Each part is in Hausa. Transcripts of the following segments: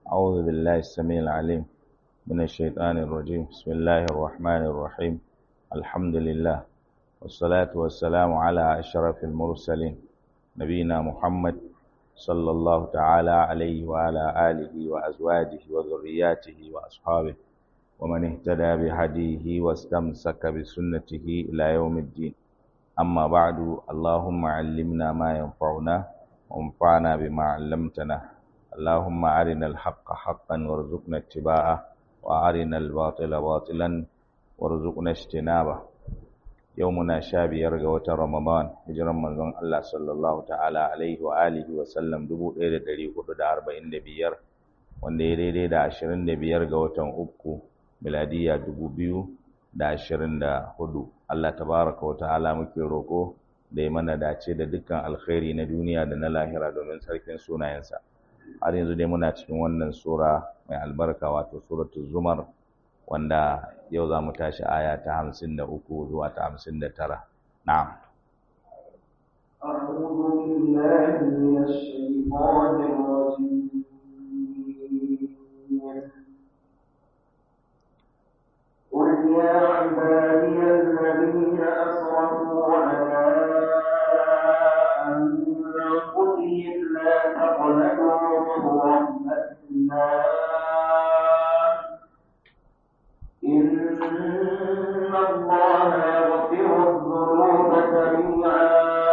أعوذ بالله السميع العليم من الشيطان الرجيم بسم الله الرحمن الرحيم الحمد لله والصلاة والسلام على أشرف المرسلين نبينا محمد صلى الله تعالى عليه وعلى آله وأزواجه وذرياته وأصحابه ومن اهتدى بهديه واستمسك بسنته إلى يوم الدين أما بعد اللهم علمنا ما ينفعنا وانفعنا بما علمتنا اللهم أرنا الحق حقا وارزقنا اتباعه وأرنا الباطل باطلا وارزقنا اجتنابه يومنا شابير ga رمضان hijiran manzon Allah sallallahu ta'ala alaihi wa alihi wa sallam 1445 wanda ya daidai da 25 ga watan uku miladiya 2024 Allah tabaraka wa ta'ala muke roko da ya mana dace da dukkan alkhairi na duniya da na lahira domin sarkin sunayensa har yanzu dai muna cikin wannan sura mai albarka wato suratul zumar wanda yau za mu tashi aya ta hamsin da uku zuwa ta hamsin da tara na'am أعوذ بالله من الشيطان الرجيم قل يا عبادي الذين أسرفوا على أنفسهم لا تقنطوا من رحمة الله إن الله يغفر الذنوب جميعا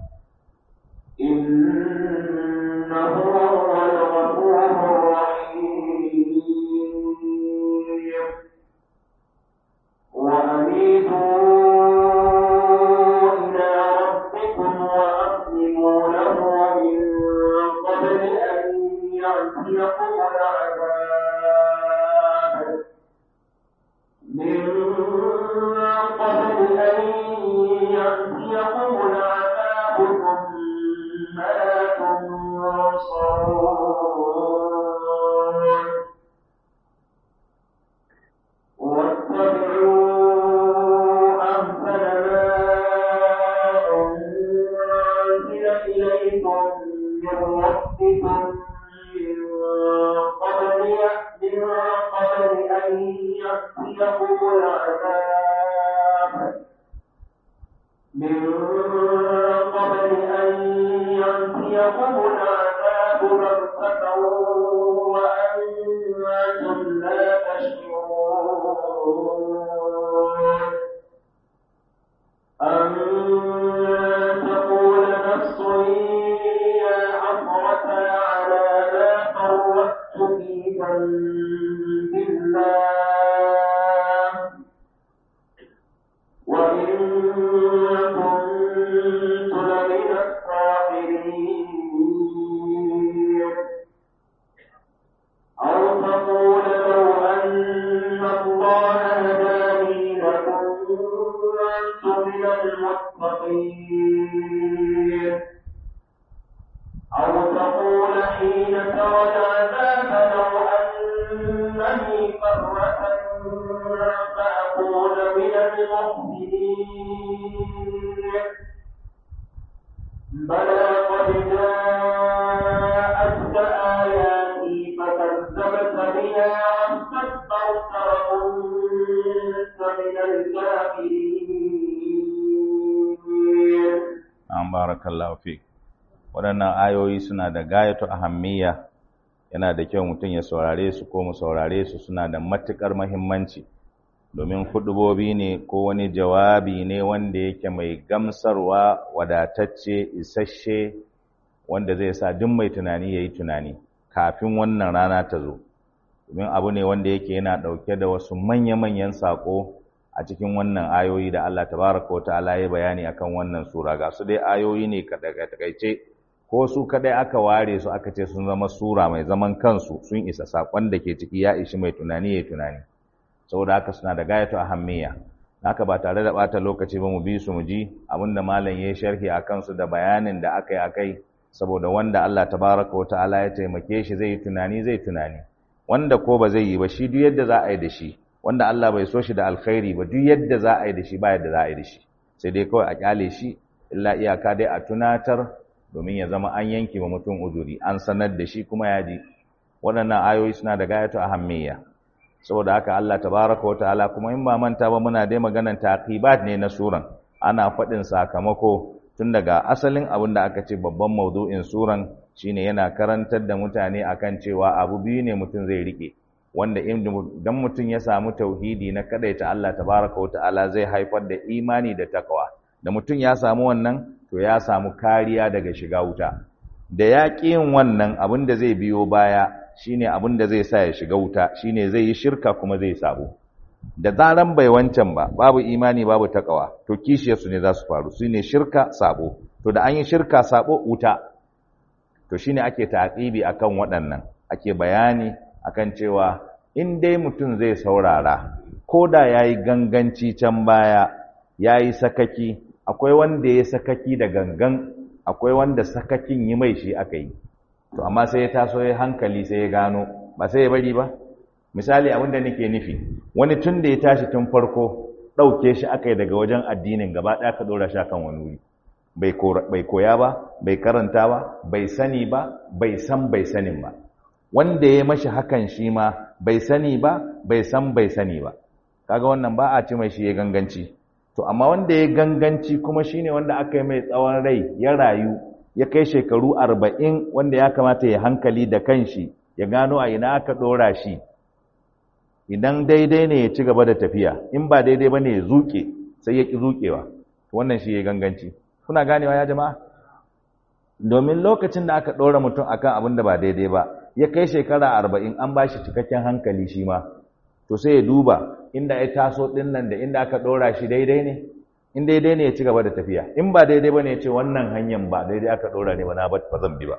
إنه هو الغفور الرحيم وأنيبوا إلى ربكم وأسلموا له من قبل أن يأتيكم العذاب من قبل أن يأتيكم العذاب ثم لا تنصرون واتبعوا أحسن ما أنزل إليكم من ربكم من قبل من قبل أن يأتيكم العذاب من قبل أن يأتيكم العذاب بغتة وأنتم لا تشعرون أن تقول نفس يا حسرة على ما فرطت في ذنب الله وإن كنت لمن الصاغرين أو تقول لو أن الله هداني لكنت من المتقين أو تقول حين ترى العذاب لو أنني فرة فأكون من المحسنين بلى قد جاءتك آياتي فكذبت بها واستكبرت وكنت من الكافرين an barakallahu fi waɗannan ayoyi suna da gayatu ahammiya yana da kyau mutum ya saurare su ko mu saurare su suna da matuƙar mahimmanci domin hudubobi ne ko wani jawabi ne wanda yake mai gamsarwa wadatacce isasshe wanda zai sa duk mai tunani ya yi tunani kafin wannan rana ta zo domin abu ne wanda yake yana ɗauke da wasu manya-manyan saƙo a cikin wannan ayoyi da Allah tabaraka wa ta'ala ya bayani akan wannan sura ga su dai ayoyi ne takaice ko su kadai aka ware su aka ce sun zama sura mai zaman kansu sun isa sakon da ke ciki ya ishi mai tunani ya tunani saboda haka suna da gayatu ahammiya haka ba tare da bata lokaci ba mu bi su mu ji abinda malam ya sharhi akan su da bayanin da aka yi akai saboda wanda Allah tabaraka wa ta'ala ya taimake shi zai yi tunani zai tunani wanda ko ba zai yi ba shi duk yadda za a yi da shi wanda Allah bai so shi da alkhairi ba duk yadda za a yi da shi ba yadda za a yi da shi sai dai kawai a kyale shi illa iyaka dai a tunatar domin ya zama an yanke wa mutum uzuri an sanar da shi kuma ya ji waɗannan ayoyi suna da gayatu ahammiya saboda haka Allah tabaraka wa ta'ala kuma in ba manta ba muna dai maganan taqibat ne na suran ana faɗin sakamako tun daga asalin abin da aka ce babban maudu'in suran shine yana karantar da mutane akan cewa abu biyu ne mutum zai rike wanda idan mutum ya samu tauhidi na kadaita Allah tabaraka wa ta'ala zai haifar da imani da takawa da mutum ya samu wannan to ya samu kariya daga shiga wuta da ya yin wannan abin da zai biyo baya shine abin da zai sa ya shiga wuta shine zai yi shirka kuma zai sabo da zaran bai wancan ba babu imani babu takawa to kishiyarsu ne za su faru shine shirka sabo to da an yi shirka sabo wuta to shine ake taqibi akan waɗannan ake bayani akan cewa in dai mutum zai saurara ko da yayi ganganci can baya yayi sakaki akwai wanda ya sakaki da gangan akwai wanda sakakin yi mai shi aka yi to amma sai ya taso ya hankali sai ya gano ba sai ya bari ba misali abin da nake nufi wani tun da ya tashi tun farko ɗauke shi aka yi daga wajen addinin gaba ɗaya ka ɗora shi kan wani wuri bai koya ba bai karanta ba bai sani ba bai san bai sanin ba wanda ya mashi hakan shi ma bai sani ba bai san bai sani ba kaga wannan ba a ci mai shi ya ganganci to amma wanda ya ganganci kuma shine wanda aka yi mai tsawon rai ya rayu ya kai shekaru arba'in wanda ya kamata ya hankali da kanshi ya gano a ina aka ɗora shi idan daidai ne ya ci gaba da tafiya in ba daidai ba ne ya zuke sai ya ƙi zuƙewa wannan shi ya ganganci kuna ganewa ya jama'a domin lokacin da aka ɗora mutum akan abin da ba daidai ba ya kai shekara arba'in an ba shi cikakken hankali shi ma to sai ya duba inda ya taso ɗin nan da inda aka ɗora shi daidai ne in daidai ne ya ci gaba da tafiya in ba daidai ba ne ya ce wannan hanyar ba daidai aka ɗora ne ba na ba zan bi ba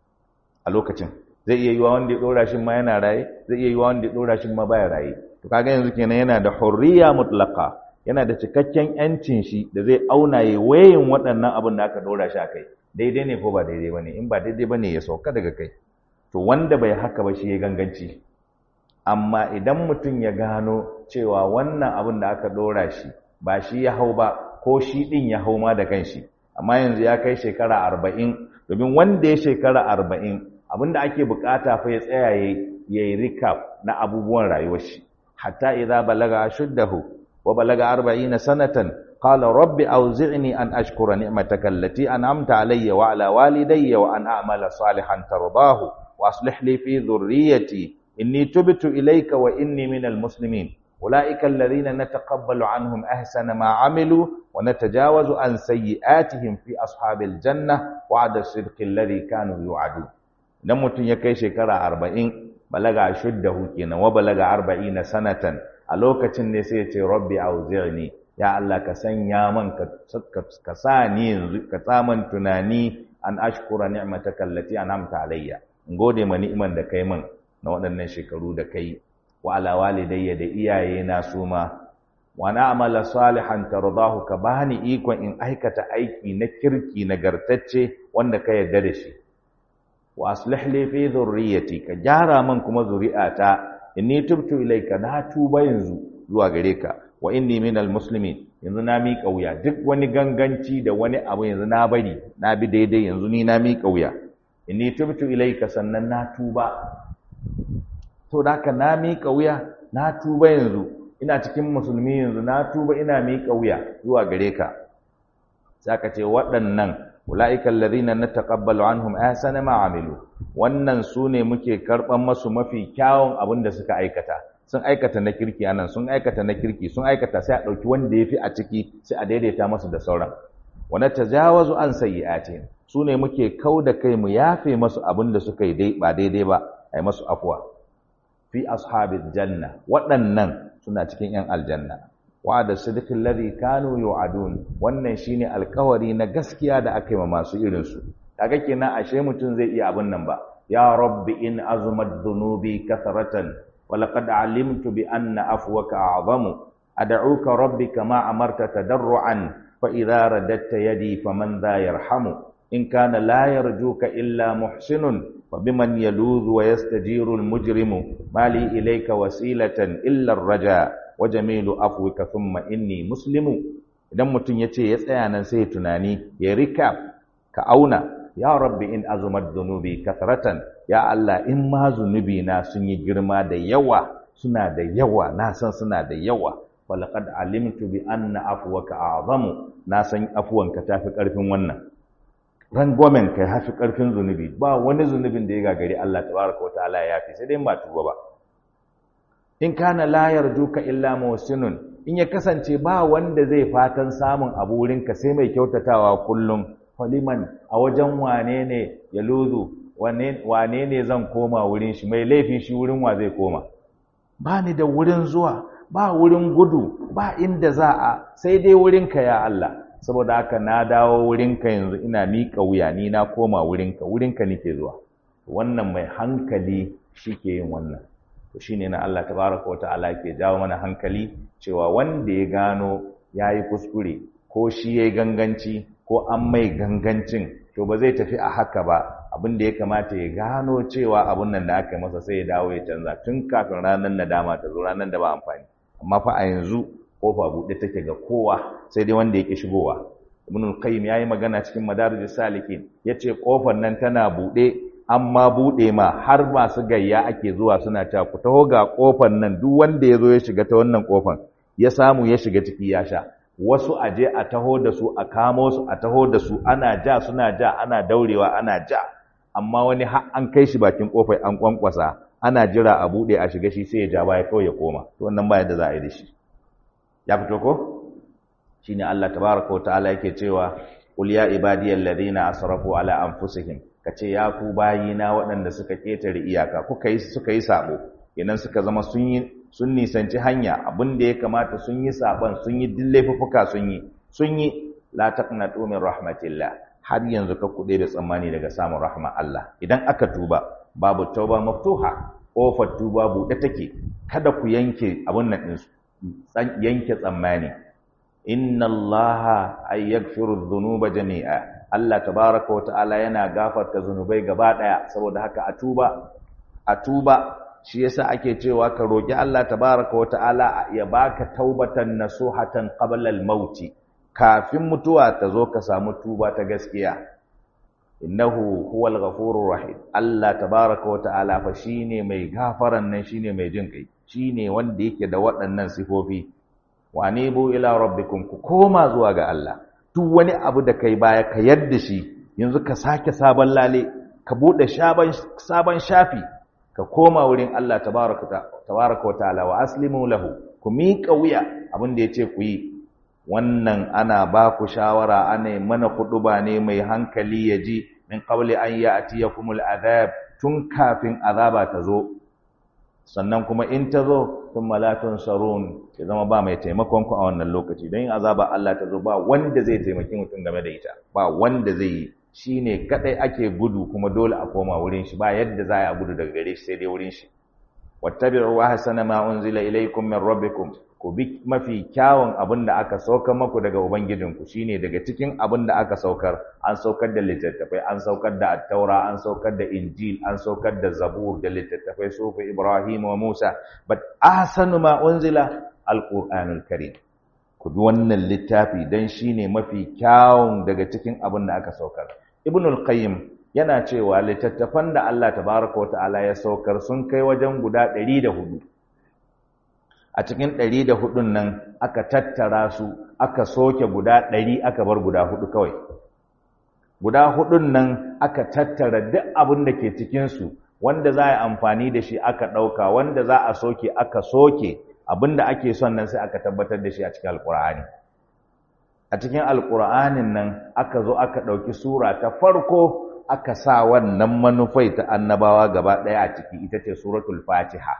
a lokacin zai iya yiwa wanda ya ɗora shi ma yana raye zai iya yiwa wanda ya ɗora shi ma baya raye to kaga yanzu kenan yana da hurriya mutlaka yana da cikakken yancin shi da zai auna ya wayin waɗannan abin da aka ɗora shi a kai daidai ne ko ba daidai ba ne in ba daidai ba ne ya sauka daga kai to wanda bai haka ba shi ya ganganci amma idan mutum ya gano cewa wannan abin da aka ɗora shi ba shi ya hau ba ko shi ɗin ya hau ma da kanshi amma yanzu ya kai shekara arba'in domin wanda ya shekara arba'in abin da ake bukata fa ya tsaya ya yi recap na abubuwan rayuwar shi hatta idza balaga ashuddahu wa balaga arba'ina sanatan qala rabbi awzi'ni an ashkura ni'mataka allati an'amta alayya wa ala walidayya wa an a'mala salihan tardahu wa aslih li fi dhurriyyati inni tubtu ilayka wa inni minal muslimin أولئك الذين نتقبل عنهم أحسن ما عملوا ونتجاوز عن سيئاتهم في أصحاب الجنة وعد الصدق الذي كانوا يوعدون idan mutum ya kai shekara arba'in balaga shuddahu kenan wa balaga arba'ina sanatan a lokacin ne sai ya ce rabbi auzi'ni ya Allah ka sanya man ka sa ni yanzu ka tsaman tunani an ashkura ni'mataka allati an'amta alayya in gode ma ni'iman da kai min na waɗannan shekaru da kai wa ala walidayya da iyaye na su ma wa na'mala salihan tardahu ka bani ikon in aikata aiki na kirki nagartacce wanda ka yarda da shi wa aslih li fi dhurriyyati ka gyara man kuma zuri'ata inni tubtu ilayka na tuba yanzu zuwa gare ka wa inni minal muslimin yanzu na miƙa wuya duk wani ganganci da wani abu yanzu na bari na bi daidai yanzu ni na miƙa wuya inni tubtu ilayka sannan na tuba to da haka na miƙa wuya na tuba yanzu ina cikin musulmi yanzu na tuba ina miƙa wuya zuwa gare ka sai ka ce waɗannan ulaika alladhina nataqabbalu anhum ahsana ma amilu wannan su ne muke karban masu mafi kyawun abin da suka aikata sun aikata na kirki anan sun aikata na kirki sun aikata sai a dauki wanda yafi a ciki sai a daidaita masu da sauran wa natajawazu an sayyi'atihim su ne muke kauda kai mu yafe masu abin da suka yi ba daidai ba ai masu afwa fi ashabil janna waɗannan suna cikin yan aljanna wa'ada sidqil ladhi kanu yu'adun wannan shine alkawari na gaskiya da aka yi ma masu irin su kaga kenan ashe mutum zai iya abin nan ba ya rabbi in azumat dhunubi kathratan wa laqad alimtu bi anna afwaka a'zamu ad'uka rabbi kama amarta tadarruan fa idha radatta yadi faman dha yarhamu in kana la yarjuka illa muhsinun fa biman yaludhu wa yastajiru almujrimu mali ilayka wasilatan illa ar-raja wa jamilu afwika thumma inni muslimu idan mutum yace ya tsaya nan sai tunani ya recap ka auna ya rabbi in azumat dhunubi kathratan ya Allah in ma zunubi na sun yi girma da yawa suna da yawa na san suna da yawa walaqad alimtu bi anna afwaka a'zamu na san afuwanka tafi karfin wannan rangwamen kai hafi karfin zunubi ba wani zunubin da ya gagari Allah tabaraka wataala ya yafi sai dai ba tuba ba in kana la yarjuka illa muhsinun in ya kasance ba wanda zai fatan samun abu wurinka sai mai kyautatawa kullum faliman a wajen wane ne ya luzu wane ne zan koma wurin shi mai laifi shi wurin wa zai koma ba ni da wurin zuwa ba wurin gudu ba inda za a sai dai wurinka ya Allah saboda haka na dawo wurinka yanzu ina miƙa wuya ni na koma wurinka wurinka nake zuwa wannan mai hankali shi ke yin wannan to shine na Allah tabaraka wa ta'ala ke jawo mana hankali cewa wanda ya gano yayi kuskure ko shi yayi ganganci ko an mai gangancin to ba zai tafi a haka ba abin da ya kamata ya gano cewa abun nan da aka masa sai ya dawo ya canza tun kafin ranar nadama ta zo ranar da ba amfani amma fa a yanzu kofa buɗe take ga kowa sai dai wanda yake shigowa ibn al-qayyim yayi magana cikin madarijus salikin yace kofar nan tana buɗe amma buɗe ma har masu gayya ake zuwa suna cewa ku taho ga kofar nan duk wanda ya zo ya shiga ta wannan kofar ya samu ya shiga ciki ya sha wasu a je a taho da su a kamo su a taho da su ana ja suna ja ana daurewa ana ja amma wani har an kai shi bakin kofar an kwankwasa ana jira a buɗe a shiga shi sai ya ja baya kawai ya koma to wannan ba yadda za a yi da shi ya fito ko shine Allah tabaraka wa ta'ala yake cewa qul ya ibadiyal ladina asrafu ala anfusihim kace ya ku bayina waɗanda suka ketare iyaka kuka yi suka yi sabo idan suka zama sun yi sun nisanci hanya abin da ya kamata sun yi saban sun yi dillaifuka sun yi sun yi la taqnatu min rahmatillah har yanzu ka kuɗe da tsammani daga samun rahma Allah idan aka tuba babu tauba maftuha kofar tuba buɗe take kada ku yanke abun nan ɗinsu yanke tsammani inna allaha ay yaghfiru dhunuba jami'a Allah tabaaraka wa ta'ala yana gafarta zunubai gaba daya saboda haka a tuba a tuba shi yasa ake cewa ka roki Allah tabaaraka wa ta'ala ya baka taubatan nasuhatan qabla al-maut kafin mutuwa ta zo ka samu tuba ta gaskiya innahu huwal ghafurur rahim Allah tabaaraka wa ta'ala fa shine mai gafaran nan shine mai jin kai shine wanda yake da waɗannan sifofi wa anibu ila rabbikum ku koma zuwa ga Allah duk wani abu da kai baya ka yadda shi yanzu ka sake sabon lale ka bude sabon sabon shafi ka koma wurin Allah tabaraka tabaraka wa ta'ala wa aslimu lahu ku miƙa wuya abin da yace ku yi wannan ana ba ku shawara ana mana ba ne mai hankali ya ji min qabli an ya'tiyakumul adhab tun kafin azaba ta zo sannan kuma in ta zo sun malatun sarun ya zama ba mai taimakon ku a wannan lokaci don yin azaba Allah ta zo ba wanda zai taimaki mutum game da ita ba wanda zai yi shi ne kaɗai ake gudu kuma dole a koma wurin shi ba yadda za a gudu daga gare shi sai dai wurin shi wattabi'u wa hasana ma unzila ilaykum min rabbikum ku bi mafi kyawun abin da aka saukar maku daga ubangijinku shine daga cikin abin da aka saukar an saukar da littattafai an saukar da attaura an saukar da injil an saukar da zabur da littattafai sufi ibrahim wa musa but ahsanu ma unzila alqur'anul karim ku bi wannan littafi dan shine mafi kyawun daga cikin abin da aka saukar ibnul qayyim yana cewa littattafan da Allah tabaraka wa ta'ala ya saukar sun kai wajen guda 104 a cikin ɗari da hudun nan aka tattara su aka soke guda ɗari aka bar guda hudu kawai guda hudun nan aka tattara duk abin da ke cikinsu wanda za a yi amfani da shi aka ɗauka wanda za a soke aka soke abin da ake son nan sai aka tabbatar da shi a cikin alƙur'ani a cikin alƙur'anin nan aka zo aka ɗauki sura ta farko aka sa wannan manufai ta annabawa gaba ɗaya a ciki ita ce suratul fatiha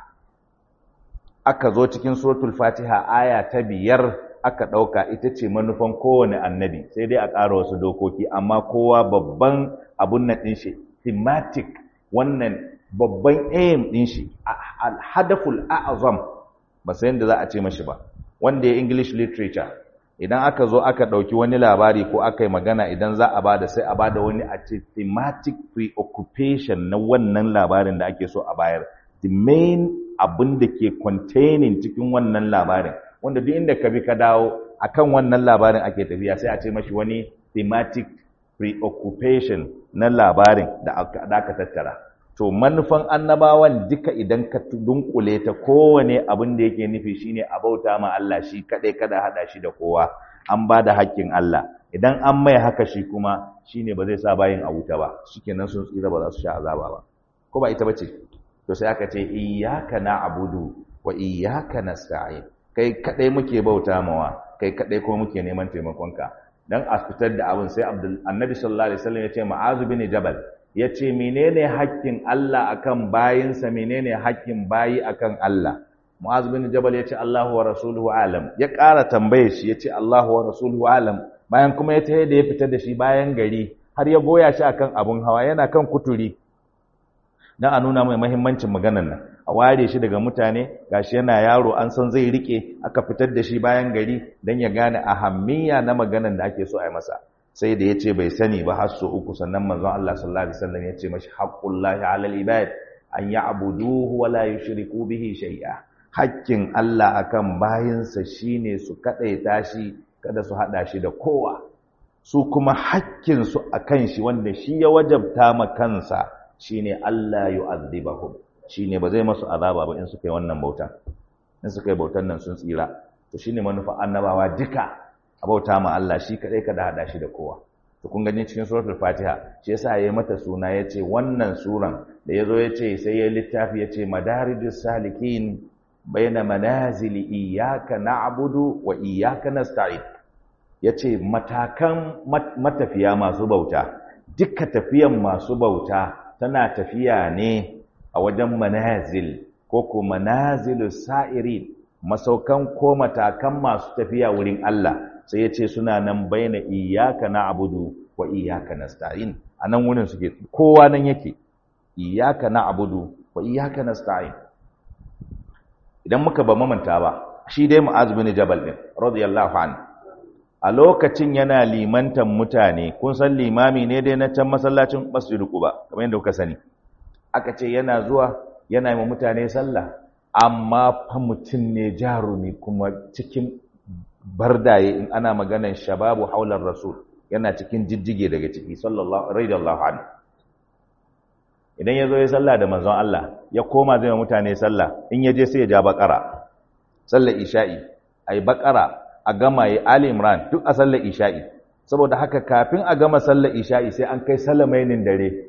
aka zo cikin suratul fatiha aya ta biyar aka ɗauka ita ce manufan kowane annabi sai dai a ƙara wasu dokoki amma kowa babban abun nan ɗin shi thematic wannan babban aim ɗin shi alhadaful a'azam ba sai yadda za a ce mashi ba wanda ya english literature idan aka zo aka ɗauki wani labari ko aka yi magana idan za a bada sai a bada wani a ce thematic preoccupation na wannan labarin da ake so a bayar the main abin da ke containing cikin wannan labarin wanda duk inda ka bi ka dawo akan wannan labarin ake tafiya sai a ce mashi wani thematic preoccupation na labarin da aka da aka tattara to manufan annabawan duka idan ka dunkule ta kowane abin da yake nufi shine a bauta ma Allah shi kadai kada hada shi da kowa an ba da haƙƙin Allah idan an mai haka shi kuma shine ba zai sa bayin a wuta ba shikenan sun tsira ba za su sha azaba ba ko ba ita bace to sai aka ce iyyaka na'budu wa iyyaka nasta'in kai kadai muke bauta mawa kai kadai kuma muke neman taimakonka dan a fitar da abin sai Abdul Annabi sallallahu alaihi wasallam ya ce Mu'az bin Jabal ya ce menene haƙƙin Allah akan bayinsa menene haƙƙin bayi akan Allah Mu'az bin Jabal ya ce Allahu wa rasuluhu alam ya ƙara tambaye shi ya ce Allahu wa rasuluhu alam bayan kuma ya tahe da ya fita da shi bayan gari har ya goya shi akan abun hawa yana kan kuturi dan a nuna mai muhimmancin maganar nan a ware shi daga mutane gashi yana yaro an san zai rike aka fitar da shi bayan gari dan ya gane ahammiya na maganar da ake so a yi masa sai da yace bai sani ba har so uku sannan manzon Allah sallallahu alaihi wasallam yace mashi haqqullahi alal ibad an ya'buduhu wa la yushriku bihi shay'a hakkin Allah akan bayinsa shine su kadaita shi kada su hada shi da kowa su kuma hakkin su akan shi wanda shi ya wajabta ma kansa shine Allah yu'adhibahum shine ba zai masu azaba ba in suka yi wannan bautan in suka yi bautan nan sun tsira to shine manufa annabawa duka a bauta ma Allah shi kadai kada hada shi da kowa to kun gani cikin suratul fatiha shi yasa yayi mata suna yace wannan suran da yazo yace sai ya littafi yace madarijus salikin baina manazili iyyaka na'budu wa iyyaka nasta'in yace matakan matafiya masu bauta duka tafiyan masu bauta tana tafiya ne a wajen manazil ko ko manazilus sa'irin masaukan ko matakan masu tafiya wurin Allah sai yace suna nan baina iyyaka na'budu wa iyyaka nasta'in anan wurin suke kowa nan yake iyyaka na'budu wa iyyaka nasta'in idan muka ba mamanta ba shi dai Mu'az bin Jabal din radiyallahu anhu a lokacin yana limantan mutane kun san limami ne dai na can masallacin Masjid Quba kamar yadda kuka sani aka ce yana zuwa yana yi mutane sallah amma fa mutum ne jarumi kuma cikin bardaye in ana maganan shababu haular rasul yana cikin jijjige daga ciki sallallahu radiyallahu anhu idan ya zo ya sallah da manzon Allah ya koma zai mutane sallah in ya je sai ya ja bakara sallar isha'i ai bakara a gama yi ali imran duk a sallar isha'i saboda haka kafin a gama sallar isha'i sai an kai salamainin dare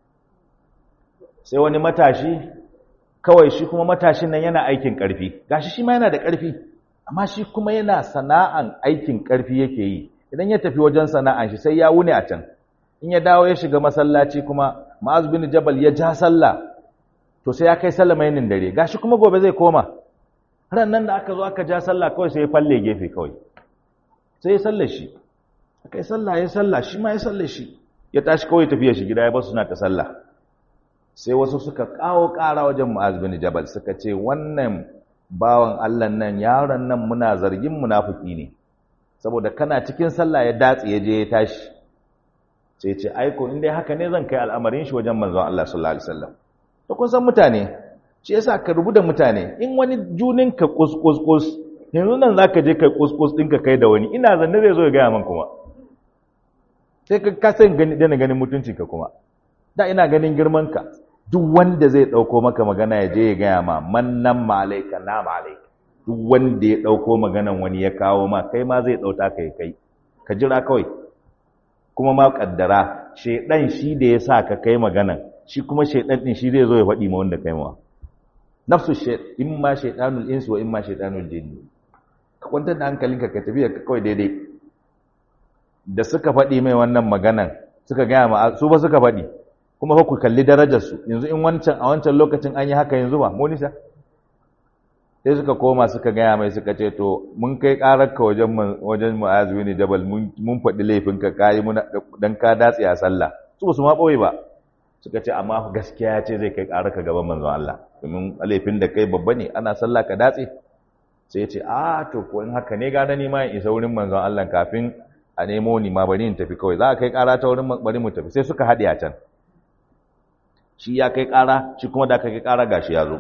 sai wani matashi kawai shi kuma matashin nan yana aikin karfi gashi shi ma yana da karfi amma shi kuma yana sana'an aikin karfi yake yi idan ya tafi wajen sana'an shi sai ya wuni a can in ya dawo ya shiga masallaci kuma Ma'az bin Jabal ya ja sallah to sai ya kai sallamainin dare gashi kuma gobe zai koma ran nan da aka zo aka ja sallah kawai sai ya falle gefe kawai sai ya sallar shi aka yi sallah ya sallah shi ma ya sallar shi ya tashi kawai tafiya shi gida ya basu suna ta sallah sai wasu suka kawo ƙara wajen Mu'az bin Jabal suka ce wannan bawan Allah nan yaron nan muna zargin munafiki ne saboda kana cikin sallah ya datse ya je ya tashi sai ce aiko in dai haka ne zan kai al'amarin shi wajen manzon Allah sallallahu alaihi wasallam to kun san mutane shi yasa ka rubuta mutane in wani junin ka kuskus kus yanzu nan zaka je kai kuskus din ka kai da wani ina zanne zai zo ya gaya man kuma sai ka kasan gani dana ganin mutuncin ka kuma da ina ganin girman ka duk wanda zai dauko maka magana ya je ya gaya ma mannan ma alayka na ma alayka duk wanda ya dauko maganan wani ya kawo ma kai ma zai dauta kai kai ka jira kawai kuma ma kaddara shedan shi da ya sa ka kai maganan shi kuma shedan din shi zai zo ya faɗi ma wanda kai ma nafsu shay imma shaytanul insi wa imma shaytanul jinni ka kwantar da hankalinka ka tafi ka kawai daidai da suka faɗi mai wannan maganan suka gaya ma su ba suka faɗi kuma fa ku kalli darajar su yanzu in wancan a wancan lokacin an yi haka yanzu ba mu nisa sai suka koma suka gaya mai suka ce to mun kai ƙararka wajen wajen mu'azu ne jabal mun faɗi laifinka kayi muna dan ka datse a sallah su ba su ma ɓoye ba suka ce amma gaskiya ya ce zai kai ƙararka gaban manzon Allah domin laifin da kai babba ne ana sallah ka datse sai ya ce a to ko in haka ne gane ni ma in isa wurin manzon Allah kafin a nemo ni ma bari in tafi kawai za a kai ƙara ta wurin bari mu tafi sai suka haɗe a can shi ya kai ƙara shi kuma da aka kai ƙara gashi ya zo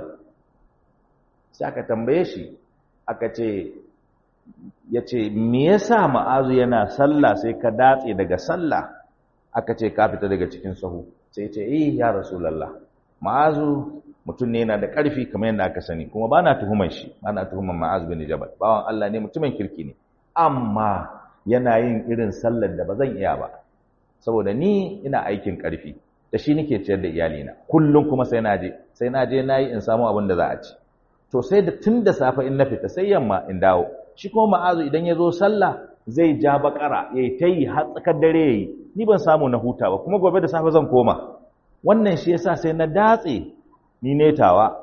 sai aka tambaye shi aka ce ya ce me yasa ma'azu yana sallah sai ka datse daga sallah aka ce ka fita daga cikin sahu sai ce eh ya rasulullah ma'azu mutum ne yana da ƙarfi kamar yadda aka sani kuma ba na tuhumar shi ba na tuhumar ma'azu bin jabal bawan Allah ne mutumin kirki ne amma yana yin irin sallar da ba zan iya ba saboda ni ina aikin ƙarfi da shi nake ciyar da iyalina kullum kuma sai na je sai na je na yi in samu abin da za a ci to sai da tun da safe in na fita sai yamma in dawo shi kuma ma'azu idan ya zo sallah zai ja bakara ya yi ta yi har tsakar dare ya yi ni ban samu na huta ba kuma gobe da safe zan koma wannan shi yasa sai na datse ni netawa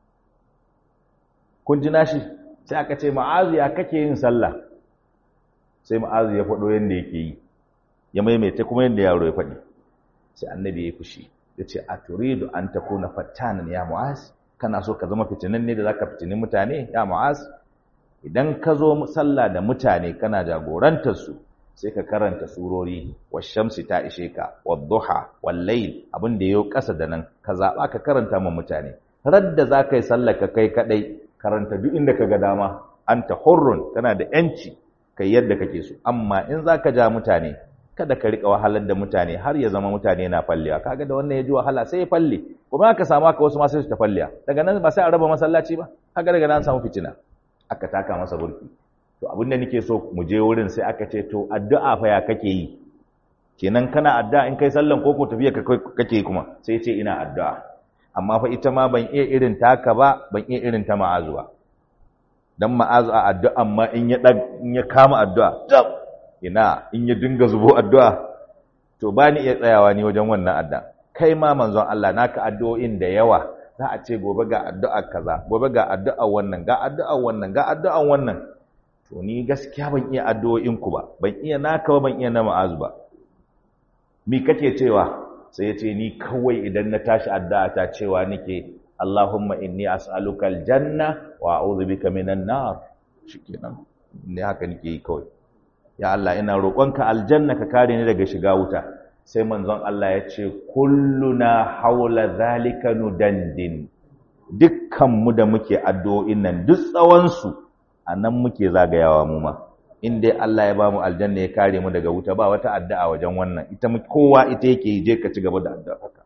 kun ji nashi sai aka ce ma'azu ya kake yin sallah sai ma'azu ya faɗo yadda yake yi ya maimaita kuma yadda yaro ya faɗi sai annabi ya fushi ya ce a turidu an ta kuna fattanan ya mu'az kana so ka zama fitinin ne da za ka fitini mutane ya mu'az idan ka zo sallah da mutane kana jagorantar su sai ka karanta surori wa shamsi ta ishe ka wa duha wal layl abin da yayo kasa da nan ka zaba ka karanta ma mutane radda za ka yi sallah ka kai kadai karanta duk inda ka ga dama anta hurrun kana da yanci kai yadda kake so amma in za ka ja mutane kada ka rika wahalar da mutane har ya zama mutane na fallewa kaga da wannan ya ji wahala sai ya falle kuma aka samu aka wasu ma sai su ta fallewa daga nan ba sai a raba masallaci ba kaga daga nan samu fitina aka taka masa burki to abinda nake so mu je wurin sai aka ce to addu'a fa ya kake yi kenan kana addu'a in kai sallan koko tafiya kake kuma sai ce ina addu'a amma fa ita ma ban iya irin taka ba ban iya irin ta ma'azu ba dan ma'azu a addu'a amma in ya in ya kama addu'a ina in ya dinga zubo addu'a to ba ni iya tsayawa ni wajen wannan addu'a kai ma manzon Allah naka addu'o'in da yawa za a ce gobe ga addu'a kaza gobe ga addu'a wannan ga addu'a wannan ga addu'a wannan to ni gaskiya ban iya addu'o'in ku ba ban iya naka ba ban iya na ma'azu ba mi kake cewa sai ya ce ni kawai idan na tashi addu'a ta cewa nake Allahumma inni as'aluka aljanna wa a'udhu bika minan nar shikenan ne haka nake yi kawai ya Allah ina roƙonka aljanna ka kare ni daga shiga wuta sai manzon Allah ya ce kulluna haula zalika nudandin dukkan mu da muke addu'o'in nan duk tsawon su anan muke zagayawa mu ma in dai Allah ya bamu aljanna ya kare mu daga wuta ba wata addu'a wajen wannan ita kowa ita yake je ka ci gaba da addu'a haka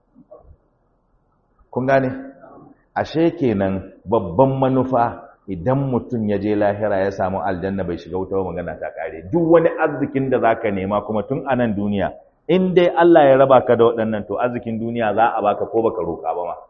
kun gane ashe kenan babban manufa idan mutum ya je lahira ya samu aljanna bai shiga wuta ba magana ta kare duk wani arzikin da zaka nema kuma tun a nan duniya in dai Allah ya raba ka da waɗannan to arzikin duniya za a baka ko baka roƙa ba ma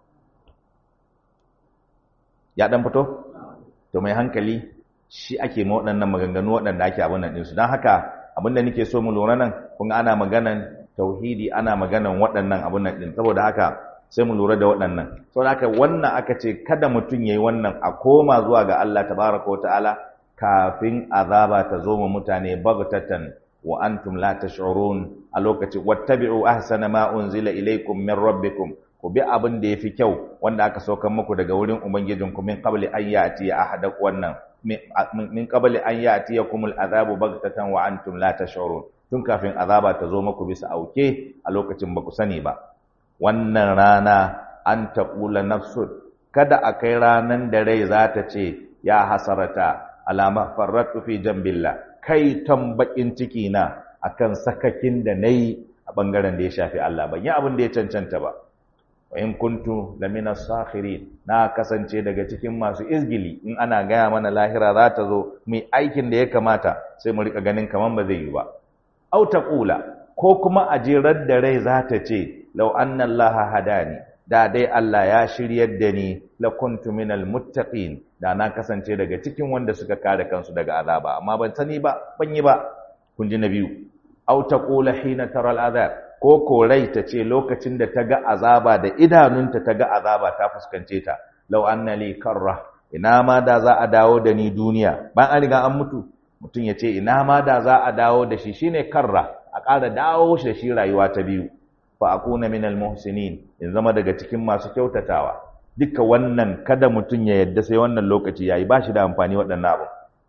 ya dan fito to mai hankali shi ake ma waɗannan maganganu waɗanda ake abin nan ɗinsu don haka abin da nake so mu lura nan kun ana maganan tauhidi ana maganan waɗannan abin nan ɗin saboda haka sai mu lura da waɗannan saboda haka wannan aka ce kada mutum yayi wannan a koma zuwa ga Allah tabaraka wa ta'ala kafin azaba ta zo mu mutane bagtatan wa antum la tash'urun a lokacin wattabi'u ahsana ma unzila ilaykum min rabbikum ku bi abin da yafi kyau wanda aka saukar muku daga wurin ubangijinku min qabli an ya'ti ahadak wannan min qabli an ya'tiyakumul azabu baghtatan wa antum la tash'urun tun kafin azaba ta zo muku bisa auke a lokacin ba ku sani ba wannan rana an taqula nafsun kada a kai ranan da rai za ta ce ya hasarata alama farratu fi jambillah kai tambakin ciki na akan sakakin da nayi a bangaren da ya shafi Allah ban yi abin da ya cancanta ba wa in kuntu lamina sakhirin na kasance daga cikin masu izgili in ana gaya mana lahira za ta zo mai aikin da ya kamata sai mu rika ganin kaman ba zai yi ba au taqula ko kuma a jerar da rai za ta ce law anna allaha hadani da dai Allah ya shiryar da ni la kuntu minal muttaqin da na kasance daga cikin wanda suka kare kansu daga azaba amma ban sani ba ban yi ba kun ji na biyu au taqula hina tara al'azab ko ko rai ta ce lokacin da ta ga azaba da idanunta ta ga azaba ta fuskance ta law anna li karra ina ma da za a dawo da ni duniya ban an riga an mutu mutum ya ce ina ma da za a dawo da shi shine karra a ƙara dawo shi da shi rayuwa ta biyu fa akuna minal muhsinin in zama daga cikin masu kyautatawa duka wannan kada mutum ya yadda sai wannan lokaci yayi ba shi da amfani waɗannan abu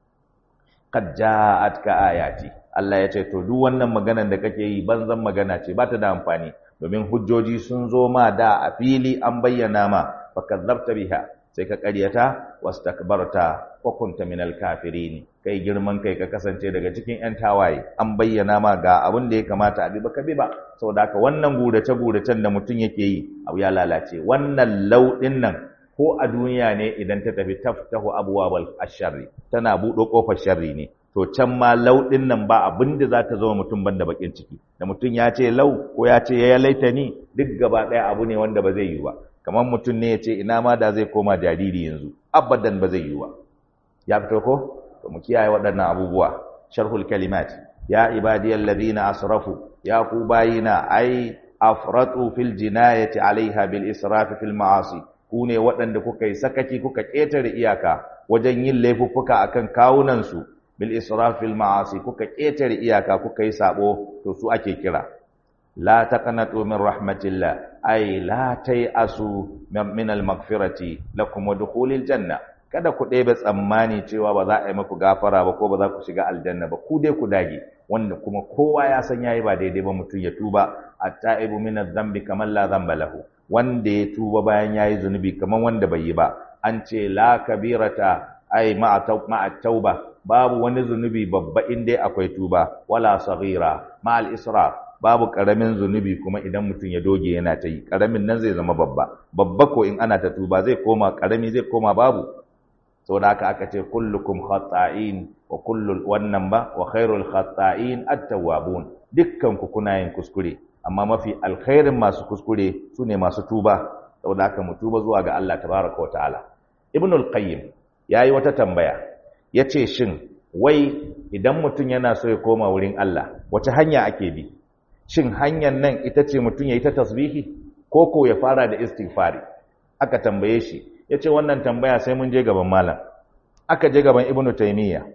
qad ja'atka ayati Allah ya ce to duk wannan maganar da kake yi banzan magana ce ba ta da amfani domin hujjoji sun zo ma da a fili an bayyana ma fa kadzabta biha sai ka ƙaryata wastakbarta wa kunta minal kafirin kai girman kai ka kasance daga cikin ƴan tawaye an bayyana ma ga abin da ya kamata a bi ba ka bi ba saboda haka wannan gurace guracen da mutum yake yi abu ya lalace wannan lauɗin nan ko a duniya ne idan ta tafi taftahu abwabal asharri tana buɗo ƙofar sharri ne to can ma lauɗin nan ba abin da za ta zama mutum banda bakin ciki da mutum ya ce lau ko ya ce ya laita ni duk gaba ɗaya abu ne wanda ba zai yi ba kamar mutum ne ya ce ina ma da zai koma jariri yanzu abadan ba zai yi ba ya fito ko to mu kiyaye waɗannan abubuwa sharhul kalimat ya ibadiyal ladina asrafu ya ku bayina ai afratu fil jinayati alaiha bil israf fil ma'asi ku ne waɗanda kuka yi sakaci kuka ƙetare iyaka wajen yin laifuffuka akan kawunan su bil israf fil ma'asi kuka ƙetare iyaka kuka yi sabo to su ake kira la taqnatu min rahmatillah ay la tayasu min al maghfirati lakum wa dukhulil janna kada ku ɗebe tsammani cewa ba za a yi maku gafara ba ko ba za ku shiga aljanna ba ku dai ku dage wanda kuma kowa ya san yayi ba daidai ba mutum ya tuba at-ta'ibu min adh-dhanbi kaman la dhanba lahu wanda ya tuba bayan yayi zunubi kaman wanda bai yi ba an ce la kabirata ay ma'a tauba babu wani zunubi babba in dai akwai tuba wala saghira ma'al israf babu karamin zunubi kuma idan mutum ya doge yana ta yi karamin nan zai zama babba babba ko in ana ta tuba zai koma karami zai koma babu saboda haka aka ce kullukum khata'in wa kullul wannan ba wa khairul khata'in at-tawwabun dukkan ku kuna yin kuskure amma mafi alkhairin masu kuskure sune masu tuba saboda haka mu tuba zuwa ga Allah tabaraka wa ta'ala ibnul qayyim yayi wata tambaya yace shin wai idan mutum yana so ya koma wurin Allah wace hanya ake bi shin hanyar nan ita ce mutum yayi ta tasbihi ko ko ya fara da istighfari aka tambaye shi ya ce wannan tambaya sai mun je gaban malam aka je gaban ibnu taimiyya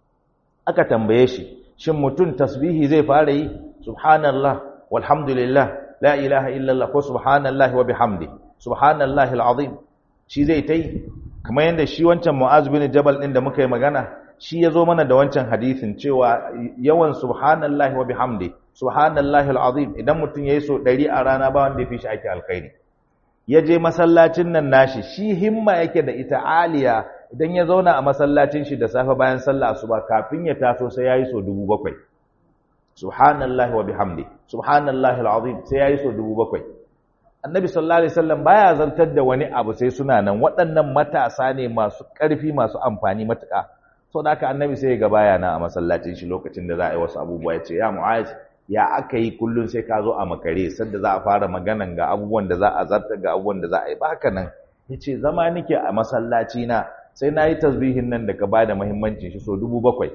aka tambaye shi shin mutum tasbihi zai fara yi subhanallah walhamdulillah la ilaha illallah ko subhanallah wa bihamdi subhanallah alazim shi zai tai kamar yadda shi wancan mu'az bin jabal din da muka yi magana shi ya zo mana da wancan hadisin cewa yawan subhanallah wa bihamdi subhanallah alazim idan mutum yayi so 100 a rana ba wanda ya fi shi ake alkhairi ya je masallacin nan nashi shi himma yake da ita aliya idan ya zauna a masallacin shi da safe bayan sallah asuba kafin ya taso sai yayi so 7000 subhanallahi wa bihamdi subhanallahi alazim sai yayi so 7000 annabi sallallahu alaihi wasallam baya zartar da wani abu sai suna nan waɗannan matasa ne masu ƙarfi masu amfani matuƙa so da haka annabi sai ya ga baya na a masallacin shi lokacin da za a yi wasu abubuwa ya ce ya mu'az ya aka yi kullum sai ka zo a makare sadda za a fara maganan ga abubuwan da za a zarta ga abubuwan da za a yi ba haka nan ya ce zama nike a masallaci na sai na yi tasbihin nan da ka ba da muhimmancin shi so dubu bakwai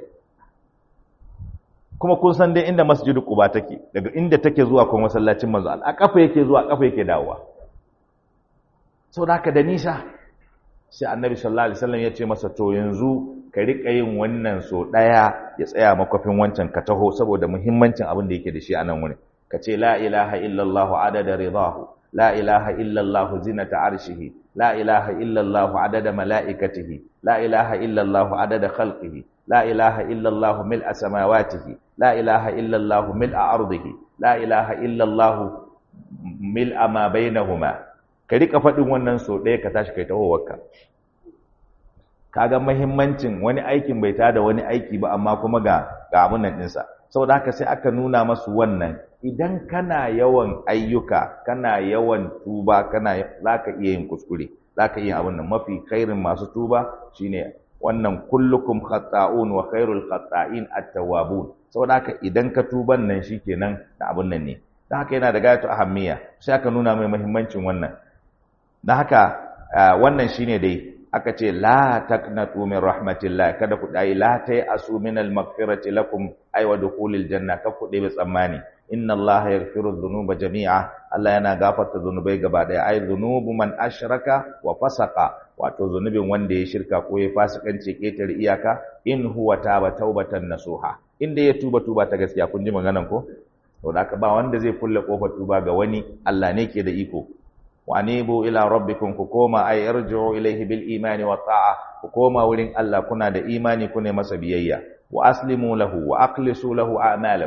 kuma kun san dai inda masjidu quba take daga inda take zuwa kuma masallacin manzo a kafa yake zuwa kafa yake dawowa saboda haka da nisa sai annabi sallallahu alaihi wasallam ya ce masa to yanzu ka riƙa yin wannan so ɗaya ya tsaya makwafin wancan ka taho saboda muhimmancin abin da yake da shi a nan wurin ka ce la ilaha illallah adada ridahu la ilaha illallah zinata arshihi la ilaha illallah adada mala'ikatihi la ilaha illallah adada khalqihi la ilaha illallah mil'a samawatihi la ilaha illallah mil'a ardihi la ilaha illallah mil'a ma bainahuma ka riƙa faɗin wannan so ɗaya ka tashi kai tahowarka kaga muhimmancin wani aikin bai tada wani aiki ba amma kuma ga ga abun nan dinsa saboda haka sai aka nuna masu wannan idan kana yawan ayyuka kana yawan tuba kana zaka iya yin kuskure zaka iya abun nan mafi khairin masu tuba shine wannan kullukum khata'un wa khairul khata'in at-tawwabun saboda haka idan ka tuban nan shikenan da abun nan ne dan haka yana da gayatu ahammiya sai aka nuna mai muhimmancin wannan dan haka wannan shine dai aka ce la taqnatu min rahmatillah kada ku dai la tay asu min al maghfirati lakum ay wa dukhulil janna ka ku dai tsammani inna allaha yaghfiru dhunuba jami'a Allah yana gafarta zunubai gaba daya ay dhunubu man ashraka wa fasaqa wato zunubin wanda ya shirka ko ya fasikanci ketare iyaka in huwa taba taubatan nasuha inda ya tuba tuba ta gaskiya kun ji maganan ko to da ba wanda zai kulle kofar tuba ga wani Allah ne ke da iko وانيبوا الى ربكم كوما اي ارجعوا اليه بالايمان والطاعه كوما wurin Allah kuna da imani kune masa biyayya wa aslimu lahu wa aqlisu lahu a'malakum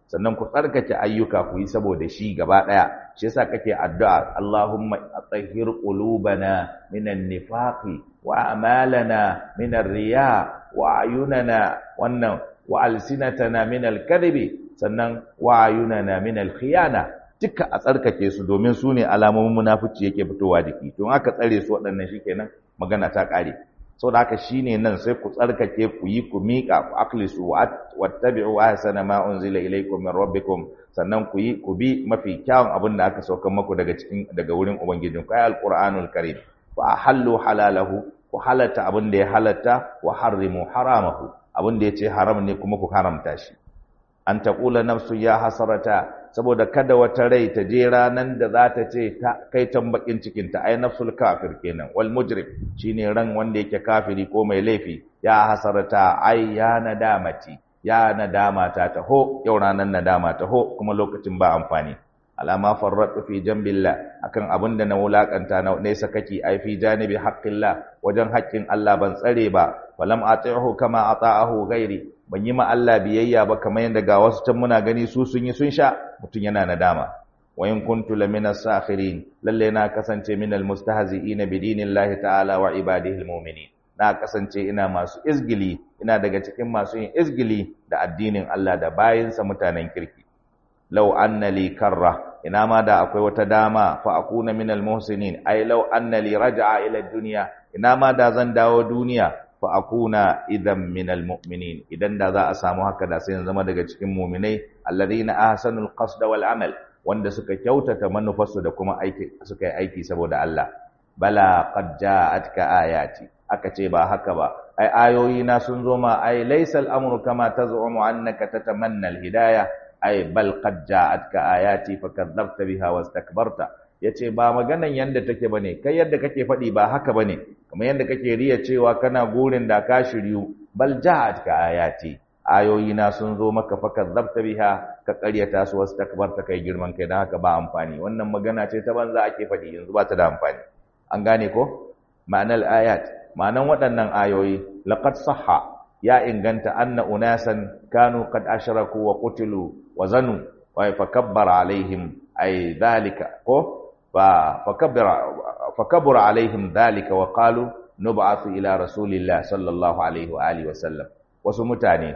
sannan ku tsarkake ayyuka ku yi saboda shi gaba daya shi yasa kake addu'a Allahumma atahhir qulubana minan nifaqi wa a'malana minar riya wa ayunana wannan wa alsinatana minal kadhibi sannan wa ayunana minal khiyana duka a tsarkake su domin su ne alamomin munafici yake fitowa jiki to aka tsare su waɗannan shikenan magana ta ƙare saboda haka shine nan sai ku tsarkake ku yi ku miƙa ku akhlisu wattabi'u ahsana ma unzila ilaykum min rabbikum sannan ku yi ku bi mafi kyawun abin da aka sauka muku daga cikin daga wurin ubangijin ku ayal qur'anul karim fa ahallu halalahu ku halatta abin da ya halatta wa harrimu haramahu abin da yace haram ne kuma ku haramta shi an taqula nafsu ya hasarata saboda kada wata rai ta je ranan da za ta ce ta kai tambakin cikin ta ai nafsul kafir kenan wal mujrim shine ran wanda yake kafiri ko mai laifi ya hasarata ai ya nadamati ya nadama ta taho yau ranan nadama taho kuma lokacin ba amfani alama farratu fi jambillah akan abin da na wulakanta na ne sakaki ai fi janibi haqqillah wajen haƙƙin Allah ban tsare ba falam ati'hu kama ata'ahu ghairi ban yi ma Allah biyayya ba kamar yadda ga wasu can muna gani su sun yi sun sha mutum yana nadama wa in kuntu lamina sakhirin lalle na kasance minal mustahzi'ina bi dinillahi ta'ala wa ibadihi almu'minin na kasance ina masu izgili ina daga cikin masu yin izgili da addinin Allah da bayinsa mutanen kirki law anna li karra ina ma da akwai wata dama fa akuna minal muhsinin ai law anna li raja'a ila dunya ina ma da zan dawo duniya fa akuna idan minal mu'minin idan da za a samu haka da sai zama daga cikin mu'minai alladhina ahsanul qasda wal amal wanda suka kyautata manufarsu da kuma aiki suka yi aiki saboda Allah bala qad ja'atka ayati aka ce ba haka ba ai ayoyi na sun zo ma ai laysal amru kama taz'umu annaka tatamanna al hidayah ai bal qad ja'atka ayati fakadzabta biha wastakbarta yace ba maganan yanda take bane kai yadda kake faɗi ba haka bane kamar yadda kake riya cewa kana gurin da ka shiryu bal ja'atka ayati ayoyi na sun zo maka fakadzabta biha ka ƙaryata su wastakbarta kai girman kai dan haka ba amfani wannan magana ce ta banza ake faɗi yanzu ba ta da amfani an gane ko ma'anar ayat ma'anan waɗannan ayoyi laqad sahha ya inganta anna unasan kanu qad ashraku wa qutilu wa zanu wa fakabbara alaihim ay dhalika ko fa fakabbara fakabbara alaihim dhalika wa qalu nub'athu ila rasulillah sallallahu alaihi wa alihi wa sallam wasu mutane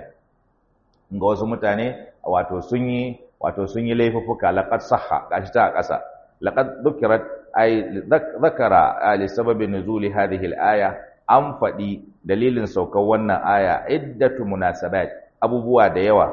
ga wasu mutane wato sun yi wato sun yi laifuffuka laqad sahha gashi ta ƙasa laqad dhukirat ay dhakara li sababi nuzuli hadhihi al-aya an faɗi dalilin saukar wannan aya iddatu munasabat abubuwa da yawa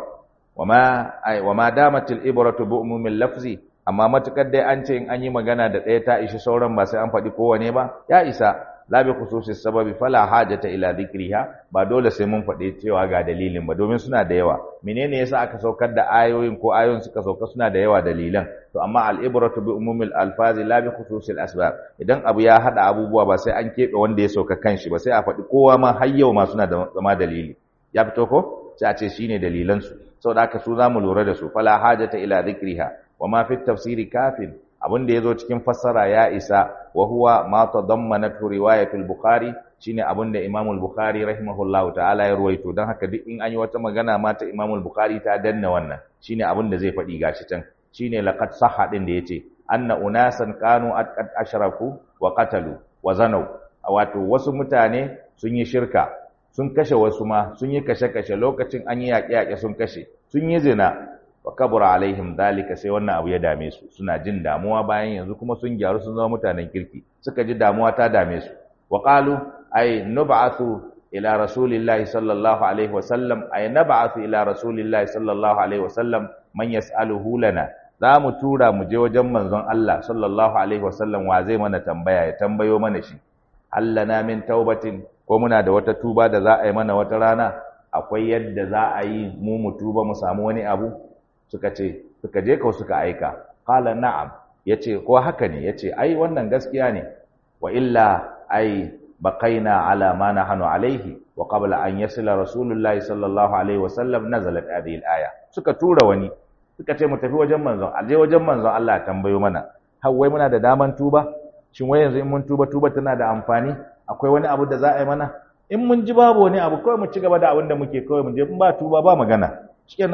wama ay wama damatil ibratu bi umumil lafzi amma matukar dai an ce in an yi magana da ɗaya ta ishi sauran ba sai an faɗi kowane ba ya isa la bi khususis sababi fala hajata ila dhikriha ba dole sai mun faɗi cewa ga dalilin ba domin suna da yawa menene yasa aka saukar da ayoyin ko ayoyin suka sauka suna da yawa dalilan to amma al ibratu bi umumil alfazi la bi khususil asbab idan abu ya hada abubuwa ba sai an kebe wanda ya sauka kanshi ba sai a faɗi kowa ma har yau ma suna da zama dalili ya fito ko sai a ce shine dalilan su saboda haka su zamu lura da su fala hajata ila dhikriha wa ma fi tafsiri kafin abin da yazo cikin fassara ya isa wa huwa ma tadammanatu riwayatul bukhari shine abin da Imam al-Bukhari rahimahullahu ta'ala ya ruwaito dan haka duk in an yi wata magana ma ta Imam al-Bukhari ta danna wannan shine abin da zai faɗi gashi can shine laqad sahha din da yace anna unasan kanu qad ashraku wa qatalu wa zanaw wato wasu mutane sun yi shirka sun kashe wasu ma sun yi kashe-kashe lokacin an yi yaƙe-yaƙe sun kashe sun yi zina wa kabura alaihim dalika sai wannan abu ya dame su suna jin damuwa bayan yanzu kuma sun gyaru sun zama mutanen kirki suka ji damuwa ta dame su wa qalu ay nub'athu ila rasulillahi sallallahu alaihi wa sallam ay nab'athu ila rasulillahi sallallahu alaihi wa sallam man yas'aluhu lana za mu tura mu je wajen manzon Allah sallallahu alaihi wa sallam wa zai mana tambaya ya tambayo mana shi allana min taubatin ko muna da wata tuba da za a yi mana wata rana akwai yadda za a yi mu mu tuba mu samu wani abu suka ce suka je ko suka aika qala na'am yace ko haka ne yace ai wannan gaskiya ne wa illa ai baqaina ala ma nahnu alaihi wa qabla an yasila rasulullahi sallallahu alaihi wasallam nazalat hadhihi al-aya suka tura wani suka ce mu tafi wajen manzon aje wajen manzon Allah tambayo mana har wai muna da daman tuba shin wai yanzu in mun tuba tuba tana da amfani akwai wani abu da za a yi mana in mun ji babu wani abu kawai mu ci gaba da abin da muke kawai mu je in ba tuba ba magana shikenan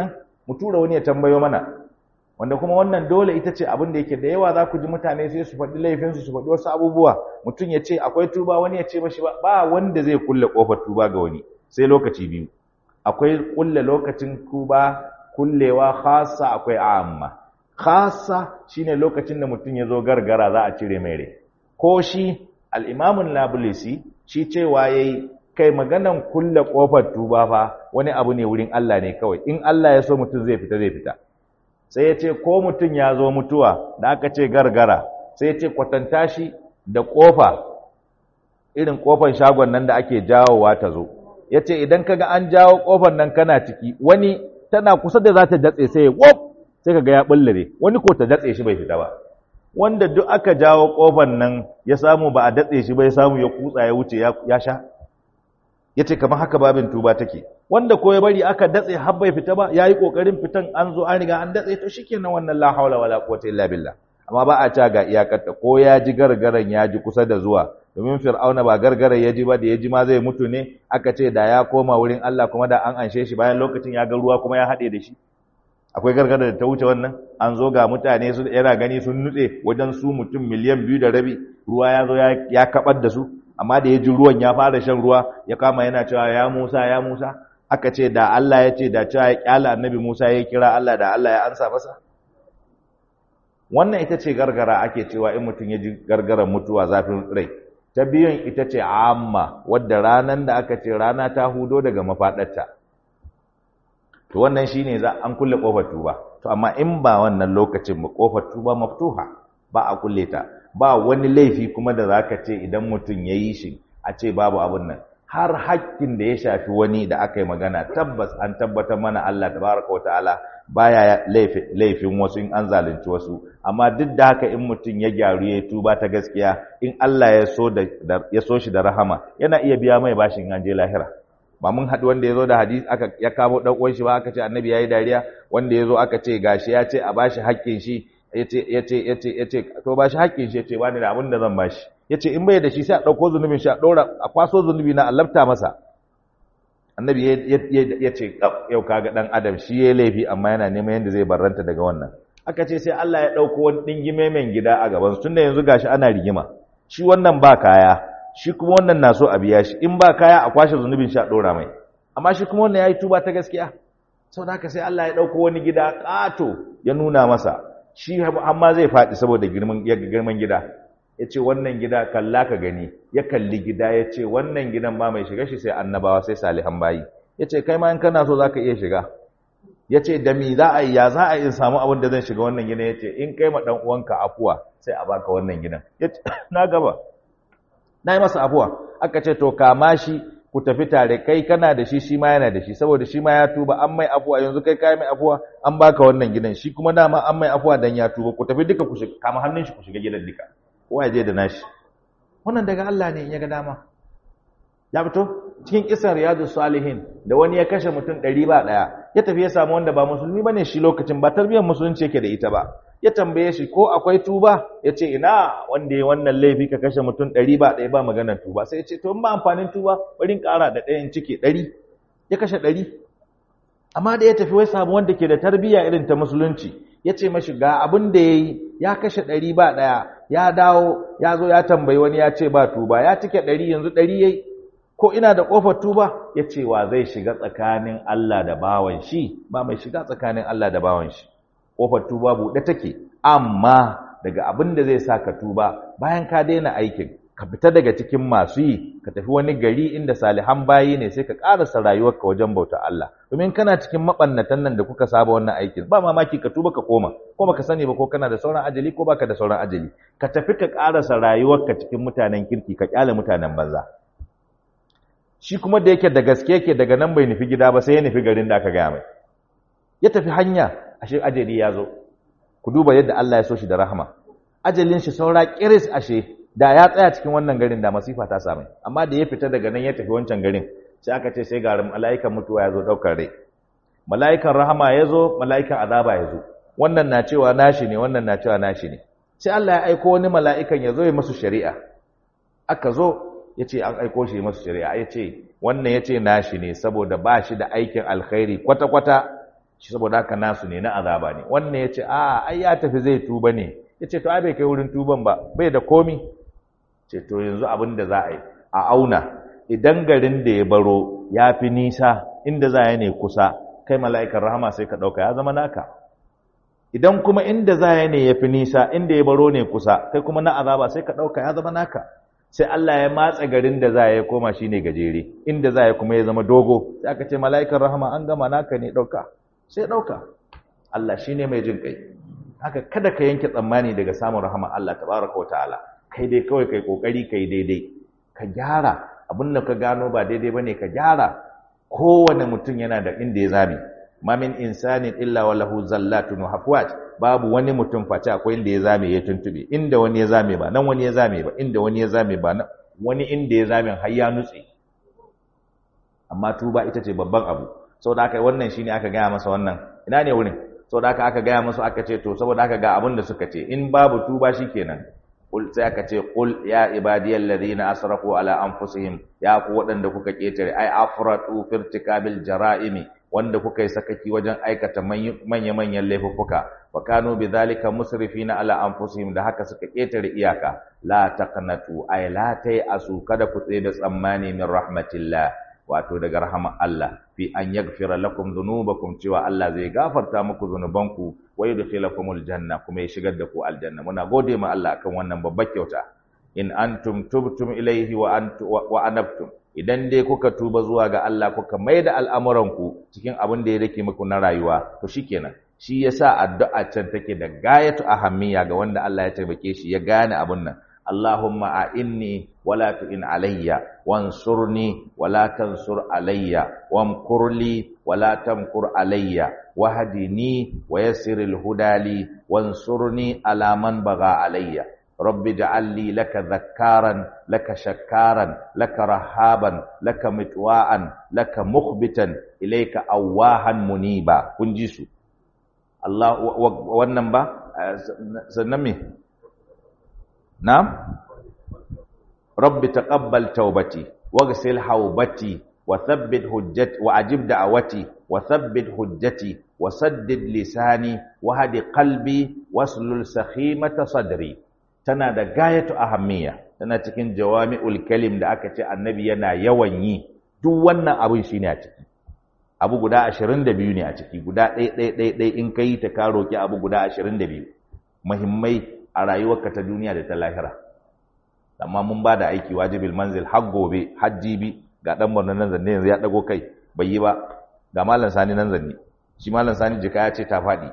mu tura wani ya tambayo mana wanda kuma wannan dole ita ce abin da yake da yawa za ku ji mutane sai su faɗi laifinsu su faɗi wasu abubuwa mutum ya ce akwai tuba wani ya ce mashi ba ba wanda zai kulle ƙofar tuba ga wani sai lokaci biyu akwai kulle lokacin tuba kullewa khassa akwai amma khassa shine lokacin da mutum ya zo gargara za a cire mai rai ko shi al-imamun nabulisi shi cewa yayi kai maganan kulle ƙofar tuba fa wani abu ne wurin Allah ne kawai in Allah ya so mutum zai fita zai fita sai ya ce ko mutum ya zo mutuwa da aka ce gargara sai ya ce kwatanta shi da ƙofa irin ƙofar shagon nan da ake jawowa ta zo ya ce idan kaga an jawo ƙofar nan kana ciki wani tana kusa da za ta datse sai ya ƙof sai kaga ya ɓullare wani ko ta datse shi bai fita ba wanda duk aka jawo ƙofar nan ya samu ba a datse shi ba ya samu ya kutsa ya wuce ya sha ya ce kamar haka babin tuba take wanda ko ya bari aka datse har bai fita ba yayi kokarin fitan an zo an riga an datse to shikenan wannan la haula wala quwwata illa billah amma ba a ca ga iyakarta ko ya ji gargaran ya ji kusa da zuwa domin fir'auna ba gargaran ya ji ba da ya ji ma zai mutu ne aka ce da ya koma wurin Allah kuma da an anshe shi bayan lokacin ya ga ruwa kuma ya haɗe da shi akwai gargara da ta wuce wannan an zo ga mutane su yana gani sun nutse wajen su mutum miliyan biyu da rabi ruwa ya zo ya kabar da su amma da ya ji ruwan ya fara shan ruwa ya kama yana cewa ya Musa ya Musa aka ce da Allah ya ce da cewa ya kyala annabi Musa ya kira Allah da Allah ya ansa masa wannan ita ce gargara ake cewa in mutum ya ji gargaran mutuwa zafin rai ta biyun ita ce amma wadda ranan da aka ce rana ta hudo daga mafaɗarta to wannan shine za an kulle kofar tuba to amma in ba wannan lokacin ba kofar tuba maftuha ba a kulle ta ba wani laifi kuma da zaka ce idan mutum ya yi shi a ce babu abin nan har hakkin da ya shafi wani da aka yi magana tabbas an tabbatar mana Allah tabaraka wa ta'ala baya laifin wasu in an zalunci wasu amma duk da haka in mutum ya gyaru ya tuba ta gaskiya in Allah ya so da ya so shi da rahama yana iya biya mai bashin an je lahira ba mun haɗu wanda ya zo da hadis aka ya kamo ɗan uwan shi ba aka ce annabi yayi dariya wanda ya zo aka ce gashi ya ce a bashi haƙƙin shi yace yace yace yace to bashi haƙƙin shi yace ba ni da abin da zan bashi yace in bai da shi sai a ɗauko zunubin shi a ɗora a kwaso zunubi na a lafta masa annabi ya ce yau kaga ɗan adam shi ya laifi amma yana neman yadda zai barranta daga wannan aka ce sai Allah ya ɗauko wani ɗingime mai gida a gaban su tunda yanzu gashi ana rigima shi wannan ba kaya shi kuma wannan na so a biya shi in ba kaya a kwashe zunubin shi a ɗora mai amma shi kuma wannan ya yi tuba ta gaskiya sau da haka sai Allah ya ɗauko wani gida ƙato ya nuna masa shi amma zai faɗi saboda girman gida ya ce wannan gida kalla ka gani ya kalli gida ya ce wannan gidan ba mai shiga shi sai annabawa sai salihan bayi ya ce kai ma in kana so za ka iya shiga ya ce da mi za a yi ya za a yi samu abin da zan shiga wannan gidan ya ce in kai ma ɗan uwanka afuwa sai a baka wannan gidan ya ce na gaba na yi masa afuwa aka ce to kama shi ku tafi tare kai kana da shi shi ma yana da shi saboda shi ma ya tuba an mai afuwa yanzu kai kai mai afuwa an baka wannan gidan shi kuma dama an mai afuwa dan ya tuba ku tafi duka ku shiga kama hannun shi ku shiga gidan duka kowa ya je da nashi wannan daga Allah ne in ya ga dama ya fito cikin kisan riyadu salihin da wani ya kashe mutum ɗari ba ɗaya ya tafi ya samu wanda ba musulmi bane shi lokacin ba tarbiyyar musulunci yake da ita ba ya tambaye shi ko akwai tuba ya ce ina wanda ya wannan laifi ka kashe mutum ɗari ba ɗaya ba maganar tuba sai ya ce to in ba amfanin tuba bari in ƙara da ɗayan ciki ɗari ya kashe ɗari amma da ya tafi wai samu wanda ke da tarbiyya irin ta musulunci ya ce mashi ga abin da ya yi ya kashe ɗari ba ɗaya ya dawo ya zo ya tambayi wani ya ce ba tuba ya cike ɗari yanzu ɗari ya yi ko ina da ƙofar tuba ya ce wa zai shiga tsakanin Allah da bawan shi ba mai shiga tsakanin Allah da bawan shi ƙofar tuba buɗe take amma daga abin da zai sa ka tuba bayan ka daina aikin ka fita daga cikin masu yi ka tafi wani gari inda salihan bayi ne sai ka ƙarasa rayuwarka wajen bauta Allah domin kana cikin maɓannatan nan da kuka saba wannan aikin ba mamaki ka tuba ka koma ko baka sani ba ko kana da sauran ajali ko baka da sauran ajali ka tafi ka ƙarasa rayuwarka cikin mutanen kirki ka ƙyale mutanen banza shi kuma da yake da gaske yake daga nan bai nufi gida ba sai ya nufi garin da aka gaya mai ya tafi hanya ashe ajali ya zo ku duba yadda Allah ya so shi da rahama ajalin shi saura kiris ashe da ya tsaya cikin wannan garin da masifa ta same amma da ya fita daga nan ya tafi wancan garin sai aka ce sai ga mala'ikan mutuwa ya zo daukar rai mala'ikan rahama ya zo mala'ikan azaba ya zo wannan na cewa nashi ne wannan na cewa nashi ne sai Allah ya aiko wani mala'ikan ya zo ya masu shari'a aka zo ya ce an aiko shi masu shari'a ya ce wannan ya ce nashi ne saboda ba shi da aikin alkhairi kwata-kwata shi saboda haka nasu ne na azaba ne wannan ya ce a ai ya tafi zai tuba ne ya ce to ai bai kai wurin tuban ba bai da komi ce to yanzu abin da za a yi a auna idan garin da ya baro ya fi nisa inda za ya ne kusa kai mala'ikan rahama sai ka ɗauka ya zama naka idan kuma inda za ya ne ya fi nisa inda ya baro ne kusa kai kuma na azaba sai ka ɗauka ya zama naka sai Allah ya matsa garin da za ya koma shi ne gajere inda za ya kuma ya zama dogo sai aka ce mala'ikan rahama an gama naka ne ɗauka sai ɗauka Allah shi ne mai jin kai haka kada ka yanke tsammani daga samun rahama Allah tabaraka wa ta'ala kai dai kawai kai kokari kai daidai ka gyara abin da ka gano ba daidai bane ka gyara kowane mutum yana da inda ya zame ma min insanin illa wa lahu zallatun wa hafwat babu wani mutum face akwai inda ya zame ya tuntube inda wani ya zame ba nan wani ya zame ba inda wani ya zame ba nan wani inda ya zame har ya nutse amma tuba ita ce babban abu saboda haka wannan shine aka gaya masa wannan ina ne wurin saboda haka aka gaya masa aka ce to saboda haka ga abin da suka ce in babu tuba shikenan Kul sai aka ce kul ya ibadiyal ladina asrafu ala anfusihim ya ku waɗanda kuka ketare ai afratu firtikabil jara'imi wanda kuka yi sakaki wajen aikata manya manyan laifuffuka wa kanu bidhalika musrifina ala anfusihim da haka suka ketare iyaka la taqnatu ai la tai asu kada ku tsaye da tsammani min rahmatillah wato daga rahama Allah fi an yaghfira lakum dhunubakum cewa Allah zai gafarta muku zunubanku wa yudkhilakumul janna kuma ya shigar da ku aljanna muna gode ma Allah akan wannan babbar kyauta in antum tubtum ilaihi wa antu wa anabtum idan dai kuka tuba zuwa ga Allah kuka maida al'amuranku cikin abin da ya rike muku na rayuwa to shikenan shi yasa addu'a can take da gayatu ahammiya ga wanda Allah ya taimake shi ya gane abun nan Allahumma a'inni wala tu'in alayya wansurni wala tansur alayya wamkurli wala tamkur alayya wahdini wa yassiril hudali wansurni ala man baga alayya rabbi ja'al li laka dhakkaran laka shakkaran laka rahaban laka mitwa'an laka mukhbitan ilayka awahan muniba kun ji su Allah wannan ba sannan me نعم رب تقبل توبتي واغسل حوبتي وثبت حجتي وأجب دعوتي وثبت حجتي وسدد لساني وهد قلبي واسلل سخيمة صدري tana da gayatu ahammiya tana cikin jawami'ul kalim da aka ce annabi yana yawan yi duk wannan abin shine a ciki abu guda 22 ne a ciki guda ɗaya ɗaya ɗaya ɗaya in kai ta ka roki abu guda 22 muhimmai a rayuwarka ta duniya da ta lahira amma mun ba da aiki wajibil manzil har gobe har jibi ga dan Borno nan zanne yanzu ya dago kai bai yi ba ga malam Sani nan zanne shi malam Sani jika ya ce ta faɗi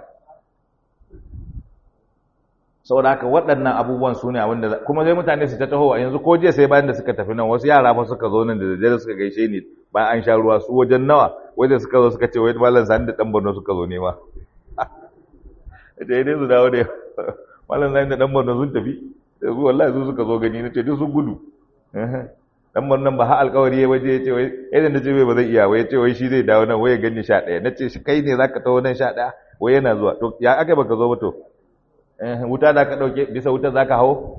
saboda haka waɗannan abubuwan su ne abinda kuma sai mutane su ta taho yanzu ko jiya sai bayan da suka tafi nan wasu yara fa suka zo nan da daddare suka gaishe ni bayan an sha ruwa su wajen nawa wajen suka zo suka ce wai malam Sani da dan Borno suka zo nema da dai su dawo da malam zai da dan Borno sun tafi su wallahi su suka zo gani nace duk sun gudu dan Borno ba ha alƙawari ya waje yace wai idan nace wai ba zai iya wai yace wai shi zai dawo nan wai ya gani 11 nace shi kai ne zaka tawo nan 11 wai yana zuwa to ya aka baka zo ba to eh wuta da ka dauke bisa wuta zaka hawo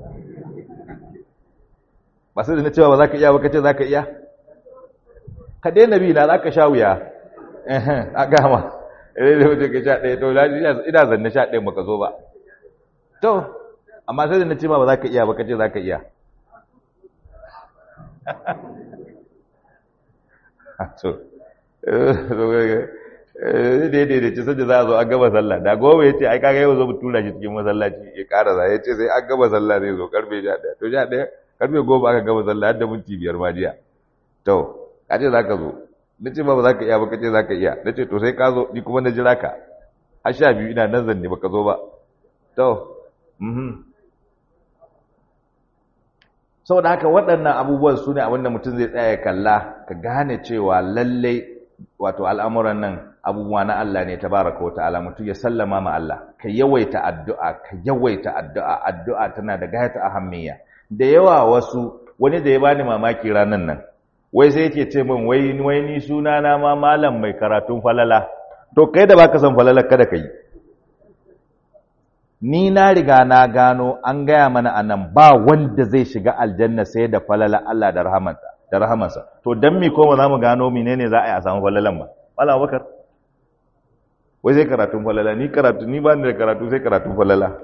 ba sai da na cewa ba zaka iya ba kace zaka iya ka daina bi na zaka sha wuya eh a gama eh da wuce ka 11 to ina zanne 11 baka zo ba To, amma sai da na ce ma ba za ka iya ba kace za ka iya. To, daidai da ce sai za a zo an gaba sallah. Da goma ya ce, ai kaga yau zo mu tura shi cikin masallaci ya ƙara za ya ce sai an gaba sallah zai zo karfe sha ɗaya. To, sha ɗaya, karfe goma aka gaba sallah har da minti biyar ma jiya. To, ka ce za ka zo. Na ce ma ba za ka iya ba kace za ka iya. Na ce to sai ka zo, ni kuma na jira ka. Har sha biyu ina nan zanne ba ka zo ba. To, saboda haka waɗannan abubuwan su ne abinda mutum zai tsaya kalla ka gane cewa lallai wato al'amuran nan abubuwa na Allah ne tabaraka wa ta'ala mutum ya sallama ma Allah ka yawaita addu'a ka yawaita addu'a addu'a tana da gayata ahammiya da yawa wasu wani da ya bani mamaki ranan nan wai sai yake ce min wai wai ni suna na ma malam mai karatun falala to kai da baka san falala kada ka yi ni na riga na gano an gaya mana anan ba wanda zai shiga aljanna sai da falala Allah da rahamansa da rahamansa to dan mi ko ba za mu gano menene za a yi a samu falalan ba wala bakar wai sai karatun falala ni karatu ni ba ni da karatu sai karatun falala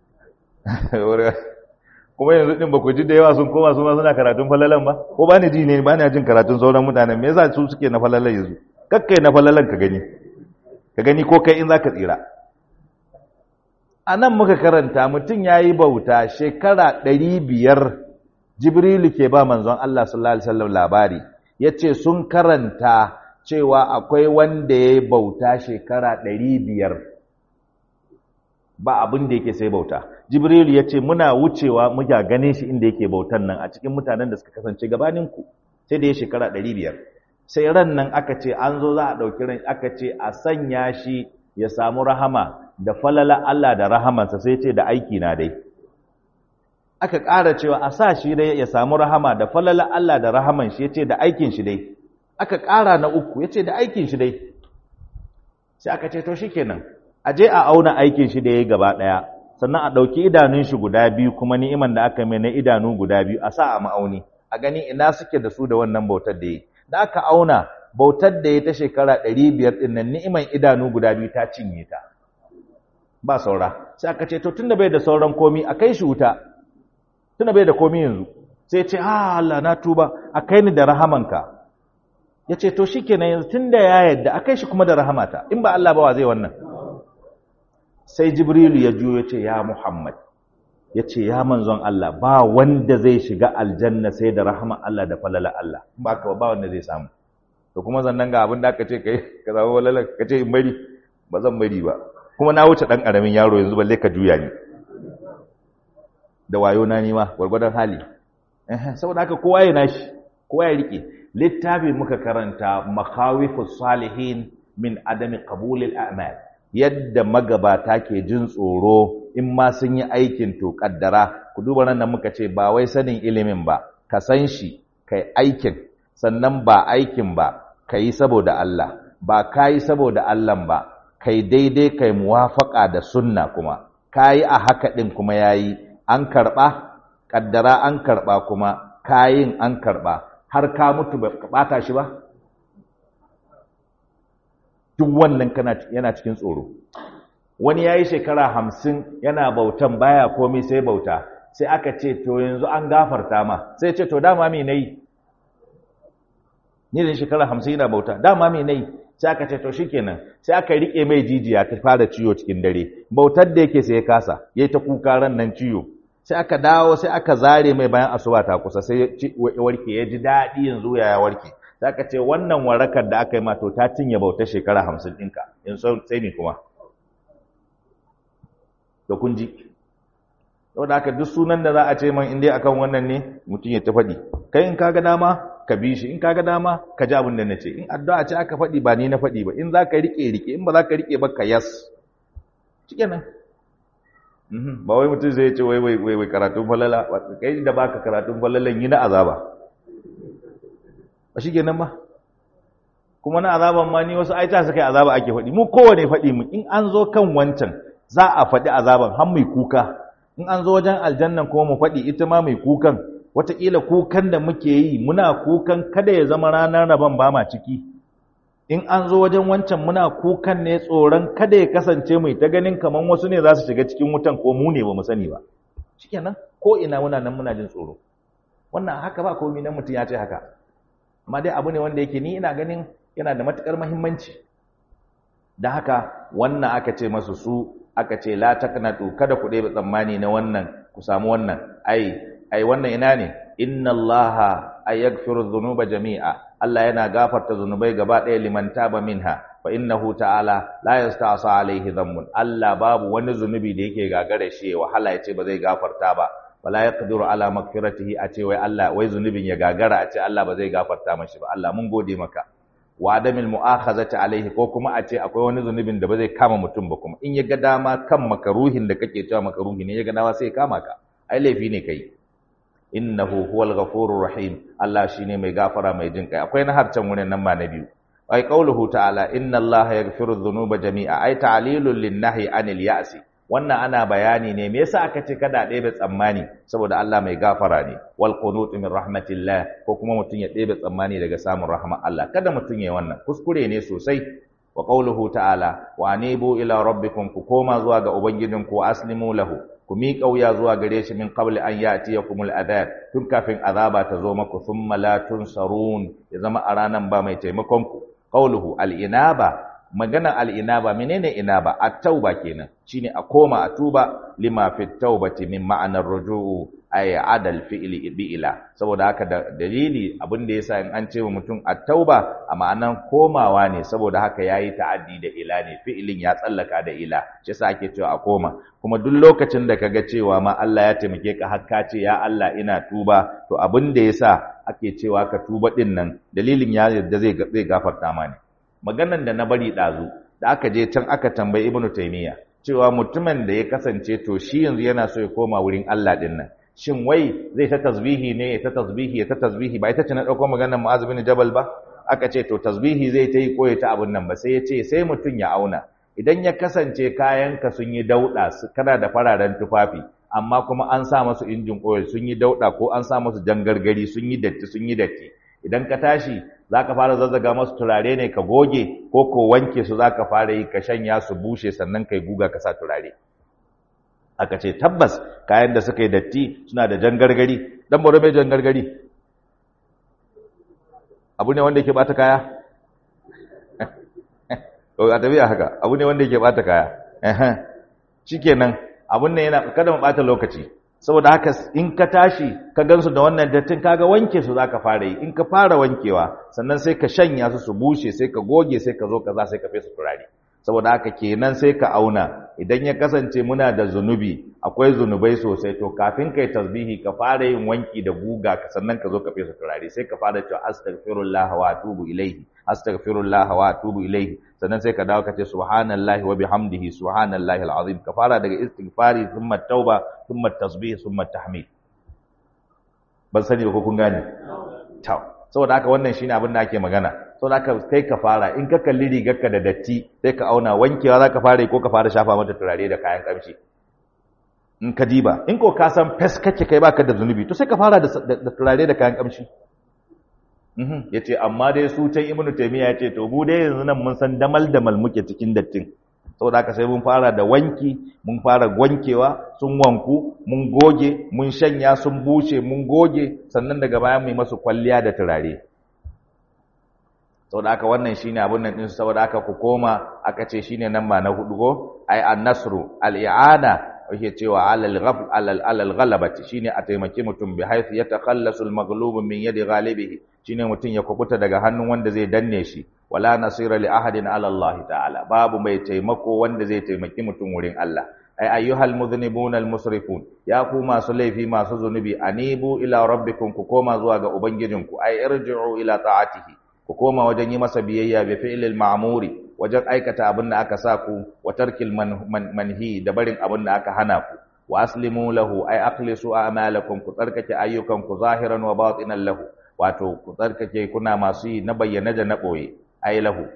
kuma yanzu din ba ku ji da yawa sun koma su ma suna karatun falalan ba ko ba ni ji ne ba ni jin karatun sauran mutanen me yasa su suke na falalan yanzu kakkai na falalan ka gani ka gani ko kai in zaka tsira a nan muka karanta mutum ya yi bauta shekara ɗari biyar jibrilu ke ba manzon Allah sallallahu alaihi wasallam labari ya ce sun karanta cewa akwai wanda ya yi bauta shekara ɗari biyar ba abin da yake sai bauta jibrilu ya ce muna wucewa muka ganin shi inda yake bautan nan a cikin mutanen da suka kasance gabaninku sai da ya shekara ɗari biyar sai ran nan aka ce an zo za a ɗauki ran aka ce a sanya shi ya samu rahama da falala Allah da rahamansa sai ce da aiki na dai aka ƙara cewa a sa shi dai ya samu rahama da falala Allah da rahaman shi ya ce da aikin shi dai aka ƙara na uku ya ce da aikin shi dai sai aka ce to shi kenan a je a auna aikin shi da ya yi gaba ɗaya sannan a ɗauki idanun shi guda biyu kuma ni'iman da aka mai na idanu guda biyu a sa a ma'auni a gani ina suke da su da wannan bautar da ya yi da aka auna bautar da ya ta shekara ɗari biyar ɗin nan ni'iman idanu guda biyu ta cinye ta ba saura sai aka ce to tunda bai da sauran komi a kai shi wuta tunda bai da komi yanzu sai ce ha Allah na tuba a kai ni da rahamanka ya ce to shikenan yanzu tunda ya yadda a kai shi kuma da rahamata in ba Allah ba wa zai wannan sai jibrilu ya juyo ya ce ya muhammad ya ce ya manzon Allah ba wanda zai shiga aljanna sai da rahama Allah da falala Allah ba ka ba wanda zai samu to kuma zannan ga abin da aka ce kai ka zama walala ka ce in bari ba zan bari ba kuma na wuce dan karamin yaro yanzu balle ka juya ni da wayo na nima gwargwadon hali saboda haka kowa ya nashi kowa ya rike littafi muka karanta makawifus salihin min adami qabulil a'mal yadda magabata ke jin tsoro in ma sun yi aikin to kaddara ku duba nan da muka ce ba wai sanin ilimin ba ka san shi kai aikin sannan ba aikin ba kai saboda Allah ba kai saboda Allah ba kai daidai kai muwafaka da sunna kuma kai a haka din kuma yayi an karba kaddara an karba kuma kayin an karba har ka mutu ba ka bata shi ba duk wannan kana yana cikin tsoro wani yayi shekara hamsin yana bautan baya komai sai bauta sai aka ce to yanzu an gafarta ma sai ce to dama me nayi ni da shekara hamsin yana bauta dama me nayi sai aka ce to shikenan sai aka rike mai jijiya ta fara ciwo cikin dare bautar da yake sai ya kasa yayi ta kuka ran nan ciwo sai aka dawo sai aka zare mai bayan asuba ta kusa sai ya warke ya ji daɗi yanzu ya warke sai aka ce wannan warakar da aka yi ma to ta cinye bautar shekara hamsin ɗinka in sai ne kuma da kun ji saboda haka duk sunan da za a ce man indai akan wannan ne mutum ya ta faɗi kai in kaga dama ka bi shi in kaga dama ka ji abin da na ce in addu'a ce aka faɗi ba ni na faɗi ba in za ka riƙe riƙe in ba za ka riƙe ba ka yas shikenan ba wai mutum zai ce wai wai wai karatun falala kai da baka karatun falalan yi na azaba ba shikenan ba kuma na azaban ma ni wasu aita suka yi azaba ake faɗi mu kowane faɗi mu in an zo kan wancan za a faɗi azaban har mai kuka in an zo wajen aljannan kuma mu faɗi ita ma mai kukan wataƙila kukan da muke yi muna kukan kada ya zama ranar rabon ba ma ciki in an zo wajen wancan muna kukan ne tsoron kada ya kasance mai ta ganin kamar wasu ne za su shiga cikin wutan ko mu ne ba mu sani ba shikenan ko ina muna nan muna jin tsoro wannan haka ba komai nan mutum ya ce haka amma dai abu ne wanda yake ni ina ganin yana da matukar muhimmanci da haka wannan aka ce masu su aka ce la taqnatu kada ku ɗebe tsammani na wannan ku samu wannan ai ai wannan ina ne inna allaha ayaghfiru dhunuba jami'a Allah yana gafarta zunubai gaba ɗaya liman taba minha fa innahu ta'ala la yasta'sa alaihi dhanbun Allah babu wani zunubi da yake gagare shi wahala ya ce ba zai gafarta ba wala yaqdiru ala maghfiratihi a ce wai Allah wai zunubin ya gagara a ce Allah ba zai gafarta mashi ba Allah mun gode maka wa adamil mu'akhazati alaihi ko kuma a ce akwai wani zunubin da ba zai kama mutum ba kuma in ya ga dama kan makaruhin da kake cewa makaruhi ne ya ga dama sai ya kama ka ai laifi ne kai innahu huwal ghafurur rahim Allah shine mai gafara mai jin kai akwai na harcan wurin nan ma na biyu ai qauluhu ta'ala inna Allah yaghfiru dhunuba jami'a ai ta'lilul linnahi anil ya'si wannan ana bayani ne me yasa aka ce kada ɗebe tsammani saboda Allah mai gafara ne wal qunut min rahmatillah ko kuma mutun ya ɗebe tsammani daga samun rahmar Allah kada mutun yayi wannan kuskure ne sosai wa qawluhu ta'ala wa anibu ila rabbikum ku koma zuwa ga ubangijinku aslimu lahu ku miƙa wuya zuwa gare shi min qabli an ya'tiyakumul adab tun kafin azaba ta zo maku thumma la tunsarun ya zama a ranan ba mai taimakon ku qawluhu al-inaba magana al-inaba menene inaba at-tauba kenan shine a koma a tuba lima fit taubati min ma'anar ruju'u ay adal fi'li bi'ila saboda haka da dalili abin da yasa in an ce wa mutum at-tauba a ma'anan komawa ne saboda haka yayi ta'addi da ila ne fi'ilin ya tsallaka da ila shi yasa ake cewa a koma kuma duk lokacin da kaga cewa ma Allah ya taimake ka har ka ce ya Allah ina tuba to abin da yasa ake cewa ka tuba din nan dalilin ya yadda zai zai gafarta ma ne maganan da na bari dazu da aka je can aka tambayi Ibn Taymiyyah cewa mutumin da ya kasance to shi yanzu yana so ya koma wurin Allah din nan shin wai zai ta tasbihi ne ya ta tasbihi ya ta tasbihi ba ita ce na dauko maganar Mu'adh bin Jabal ba aka ce to tasbihi zai ta yi ko ya ta abun nan ba sai ya ce sai mutum ya auna idan ya kasance kayanka sun yi dauda kana da fararen tufafi amma kuma an sa masu injin oil sun yi dauda ko an sa masu jangargari sun yi datti sun yi datti idan ka tashi zaka fara zazzaga masu turare ne ka goge ko ko wanke su zaka fara yi ka shanya su bushe sannan kai guga ka sa turare aka ce tabbas kayan da suka yi datti suna da jangargari dan boro mai jangargari abu ne wanda yake bata kaya a tafiya haka abu ne wanda yake bata kaya shikenan abun nan yana kada mu bata lokaci saboda haka in ka tashi ka gansu da wannan dattin kaga wanke su zaka fara yi in ka fara wankewa sannan sai ka shanya su su bushe sai ka goge sai ka zo kaza sai ka fesa turare saboda haka kenan sai ka auna idan ya kasance muna da zunubi akwai zunubai sosai to kafin kai tasbihi ka fara yin wanki da guga ka sannan ka zo ka fesa turare sai ka fara cewa astaghfirullah wa atubu ilaihi astaghfirullah wa atubu ilaihi sannan sai ka dawo ka ce subhanallahi wa bihamdihi subhanallahi alazim ka fara daga istighfari thumma tauba thumma tasbih thumma tahmid ban sani ba ko kun gane tau saboda haka wannan shine abin da ake magana saboda haka kai ka fara in ka kalli rigarka da datti sai ka auna wankewa zaka fara ko ka fara shafa mata turare da kayan kamshi in ka diba in ko ka san fes kake kai baka da zunubi to sai ka fara da turare da kayan kamshi ya ce amma dai su can ibnu taimiyya ya ce to mu dai yanzu nan mun san damal damal muke cikin dattin saboda haka sai mun fara da wanki mun fara wankewa sun wanku mun goge mun shanya sun bushe mun goge sannan daga baya mu yi masu kwalliya da turare saboda haka wannan shine abun nan din saboda haka ku koma aka ce shine nan ba na hudu ko ai an-nasru al-i'ana yake cewa alal ghafl alal alal ghalabati shine a taimaki mutum bi haythu yatakhallasu al-maghlub min yadi ghalibihi shine mutum ya kubuta daga hannun wanda zai danne shi wala nasira li ahadin ala Allah ta'ala babu mai taimako wanda zai taimaki mutum wurin Allah ay ayyuhal mudhnibuna al-musrifun ya ku masu laifi masu zunubi anibu ila rabbikum ku koma zuwa ga ubangijinku ay irji'u ila ta'atihi ku koma wajen yi masa biyayya bi fi'lil ma'muri wajen aikata abin da aka sa ku wa tarkil manhi da barin abin da aka hana ku wa aslimu lahu ay aqlisu a'malakum ku tsarkake ayyukan ku zahiran wa batinan lahu wato ku tsarkake kuna masu yi na bayyana da na boye ay lahu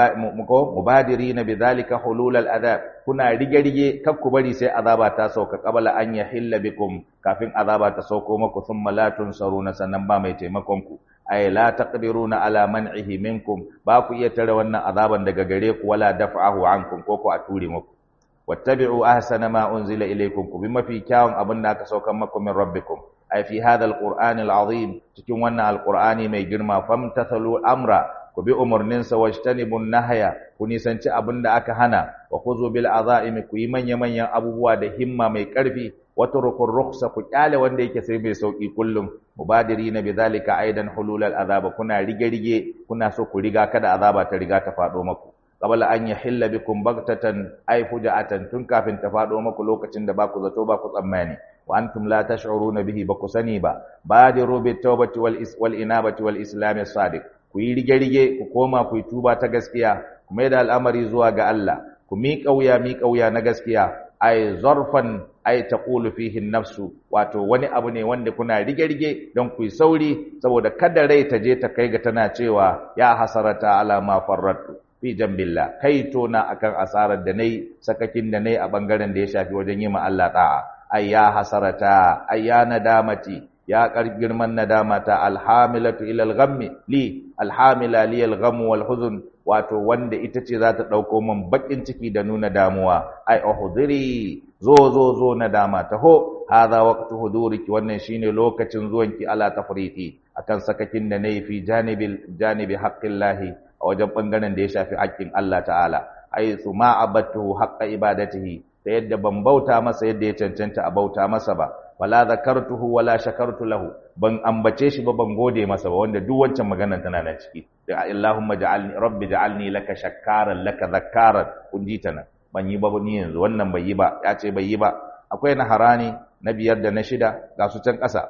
muko mubadirina bidhalika hulul al'adab kuna rige rige kar ku bari sai azaba ta sauka qabla an yahilla bikum kafin azaba ta sauko maku thumma la tunsaruna sannan ba mai taimakon ku ay la taqdiruna ala man'ihi minkum ba ku iya tare wannan azaban daga gare ku wala daf'ahu ankum ko ku a ture muku wattabi'u ahsana ma unzila ilaykum ku bi mafi kyawun abin da aka saukan maku min rabbikum ay fi hadha alqur'ani alazim cikin wannan alqur'ani mai girma famtathalu amra ku bi umarninsa wajtanibun nahya ku nisanci abin da aka hana wa khuzu bil azaimi ku yi manya manyan abubuwa da himma mai karfi watrukur rukhsa ku kyale wanda yake sai mai sauki kullum mubadirina bidhalika aidan hululal azaba kuna rige rige kuna so ku riga kada azaba ta riga ta fado maku qabla an yahilla bikum baghtatan ay fuja'atan tun kafin ta fado maku lokacin da baku zato baku tsammani wa antum la tash'uruna bihi baku sani ba badiru bit tawbati wal wal inabati wal islam sadiq ku yi rige rige ku koma ku yi tuba ta gaskiya ku mai da al'amari zuwa ga Allah ku miƙa wuya miƙa wuya na gaskiya ay zarfan ay taqulu fihi nafsu wato wani abu ne wanda kuna rige-rige don ku yi sauri saboda kada rai ta je ta kai ga tana cewa ya hasarata ala ma farratu fi jambillah kai to na akan asarar da nayi sakakin da nayi a bangaren da ya shafi wajen yi ma Allah da'a ay ya hasarata ay ya nadamati ya kar girman nadama ta alhamilatu ila alghammi li alhamila li algham wal huzn wato wanda ita ce za ta dauko min bakin ciki da nuna damuwa ai uhdiri zo zo zo nadama taho hadha waqtu huduriki wannan shine lokacin zuwanki ala tafriti akan sakakin da nayi fi janibil janibi haqqillahi a wajen bangaren da ya shafi haƙƙin Allah ta'ala ai su ma abattuhu haqqa ibadatihi ta yadda ban bauta masa yadda ya cancanta a bauta masa ba wala zakartuhu wala shakartu lahu ban ambace shi ba ban gode masa ba wanda duk wancan maganar tana nan ciki da Allahumma ja'alni rabbi ja'alni laka shakkaran laka zakkaran kun ji ta nan ban yi ba ni yanzu wannan bai yi ba ya ce bai yi ba akwai na harani na biyar da na shida ga su can ƙasa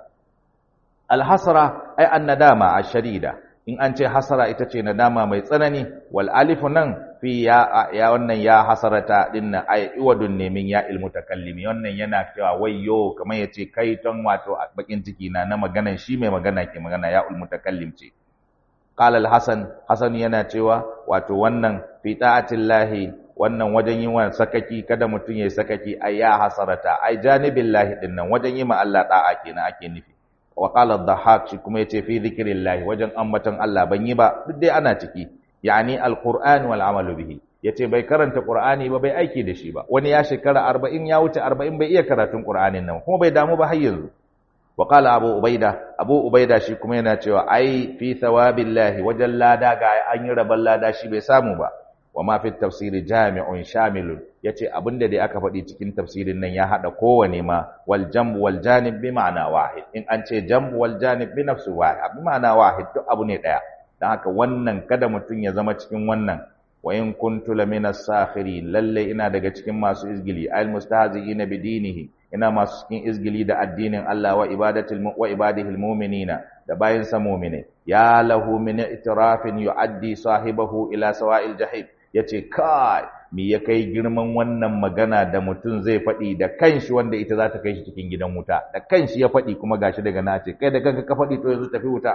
alhasra ai annadama ashadida in an ce hasara ita ce nadama mai tsanani wal alifu nan fi ya ya wannan ya hasarata dinnan ay iwadun nemin ya ilmu takallimi wannan yana cewa wayyo kamar yace kai ton wato bakin ciki na na maganan shi mai magana ke magana ya ilmu takallim ce qala al-hasan hasan yana cewa wato wannan fi ta'atillahi wannan wajen yin wannan sakaki kada mutun yayi sakaki ay ya hasarata ay janibillahi dinnan wajen yi ma Allah da'a kenan ake nufi wa qala ad-dhahhak shi kuma yace fi dhikrillah wajen ambaton Allah ban yi ba duk dai ana ciki yani al-qur'an wal amalu bihi yace bai karanta qur'ani ba bai aiki da shi ba wani ya shekara 40 ya wuce 40 bai iya karatun qur'anin nan kuma bai damu ba har yanzu wa qala abu ubaida abu ubaida shi kuma yana cewa ai fi thawabillahi wajen lada ga an yi rabon lada shi bai samu ba wa ma fi tafsiri jami'un shamilun yace abinda dai aka faɗi cikin tafsirin nan ya hada kowane ma wal jamb wal janib bi ma'ana wahid in an ce jamb wal janib bi nafsi wahid bi ma'ana wahid duk abu ne daya dan haka wannan kada mutun ya zama cikin wannan wa in kuntu lamina sakhirin lalle ina daga cikin masu izgili al mustahzi'ina bi dinihi ina masu cikin izgili da addinin Allah wa ibadatil wa ibadihil mu'minina da bayin sa mu'mine ya lahu min itirafin yu'addi sahibahu ila sawa'il jahim yace kai me ya kai girman wannan magana da mutum zai faɗi da kanshi wanda ita za ta kai shi cikin gidan wuta da kanshi ya faɗi kuma gashi daga nace kai da kanka ka faɗi to yanzu tafi wuta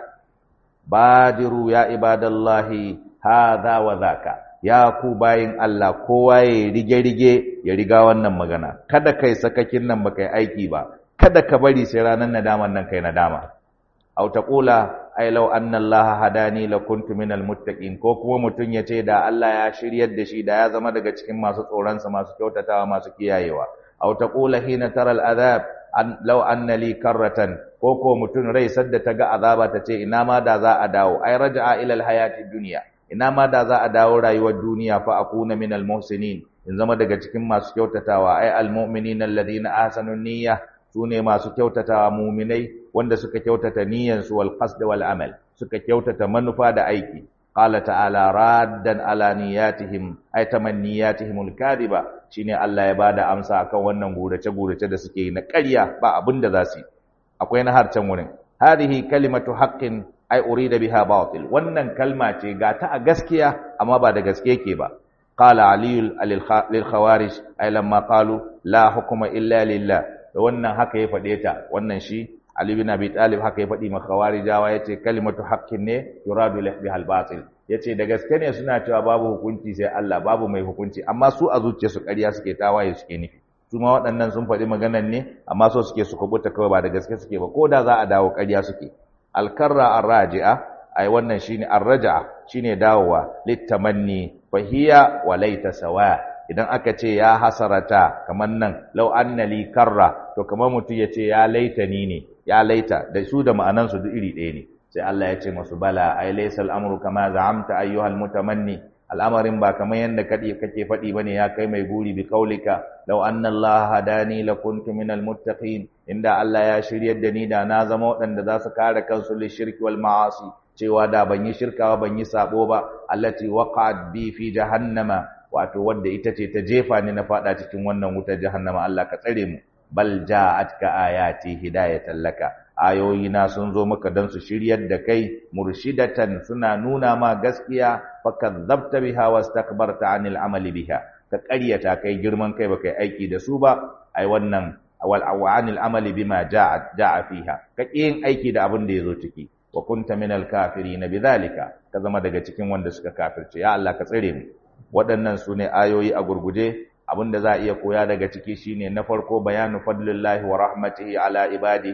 badiru ya ibadallahi hadha wa zaka ya ku bayin Allah kowa ya rige-rige ya riga wannan magana kada kai sakakin nan baka yi aiki ba kada ka bari sai ranar nadaman nan kai nadama aw taqula ay law anna Allah hadani lakuntu minal muttaqin ko kuma mutun ya ce da Allah ya shiryar da shi da ya zama daga cikin masu tsoron sa masu kyautatawa masu kiyayewa aw taqula hina taral adhab an law anna li karratan ko ko mutun rai sadda ta ga azaba ta ce ina ma da za a dawo ay raja'a ila al hayati dunya ina ma da za a dawo rayuwar duniya fa akuna minal muhsinin in zama daga cikin masu kyautatawa ay al mu'minina alladhina ahsanu niyyah sune masu kyautatawa mu'minai wanda suka kyautata niyyansu wal qasd wal amal suka kyautata manufa da aiki qala ta'ala raddan ala niyyatihim ay tamanniyatihim al kadiba shine Allah ya bada amsa akan wannan gurace gurace da suke yi na ƙarya ba abin da za su yi akwai na harcen wurin hadhihi kalimatu haqqin ai urida biha batil wannan kalma ce ga ta a gaskiya amma ba da gaske yake ba qala ali lil khawarij ai lamma qalu la hukuma illa lillah da wannan haka ya fade ta wannan shi ali bin abi talib haka ya fadi ma khawarijawa yace kalimatu haqqin ne yuradu biha al batil yace da gaske ne suna cewa babu hukunci sai Allah babu mai hukunci amma su a zuciyarsu ƙarya suke tawaye suke nufi su ma waɗannan sun faɗi maganan ne amma so suke su kubuta kawai ba da gaske suke ba ko da za a dawo ƙarya suke alkarra arraji'a ai wannan shine arraja'a shine dawowa litamanni fahiya wa laita sawa idan aka ce ya hasarata kaman nan law anna li karra to kamar mutum ya ce ya laitani ne ya laita da su da ma'anan su duk iri ɗaya ne sai Allah ya ce masu bala ai laysal amru kama za'amta ayyuhal mutamanni al'amarin ba kamar yadda kake faɗi ba ne ya kai mai buri bi kaulika lau anna Allah hadani la kuntu minal muttaqin inda Allah ya shiryar da ni da na zama waɗanda za su kare kansu li shirki wal ma'asi cewa da ban yi shirka ba ban yi sabo ba allati waqa'at bi fi jahannama wato wadda ita ce ta jefa ni na fada cikin wannan wutar jahannama Allah ka tsare mu bal ja'atka ayati hidayatan laka ayoyi na sun zo maka don su shiryar da kai murshidatan suna nuna ma gaskiya fakadzabta biha wastakbarta anil amali biha ka ƙaryata kai girman kai baka yi aiki da su ba ai wannan wal awanil amali bima ja'a ja'a fiha ka yin aiki da abin da yazo ciki wa kunta minal kafirin bidhalika ka zama daga cikin wanda suka kafirce ya Allah ka tsare mu waɗannan su ne ayoyi a gurguje abin da za a iya koya daga ciki shine na farko bayanu fadlillahi wa rahmatihi ala ibadihi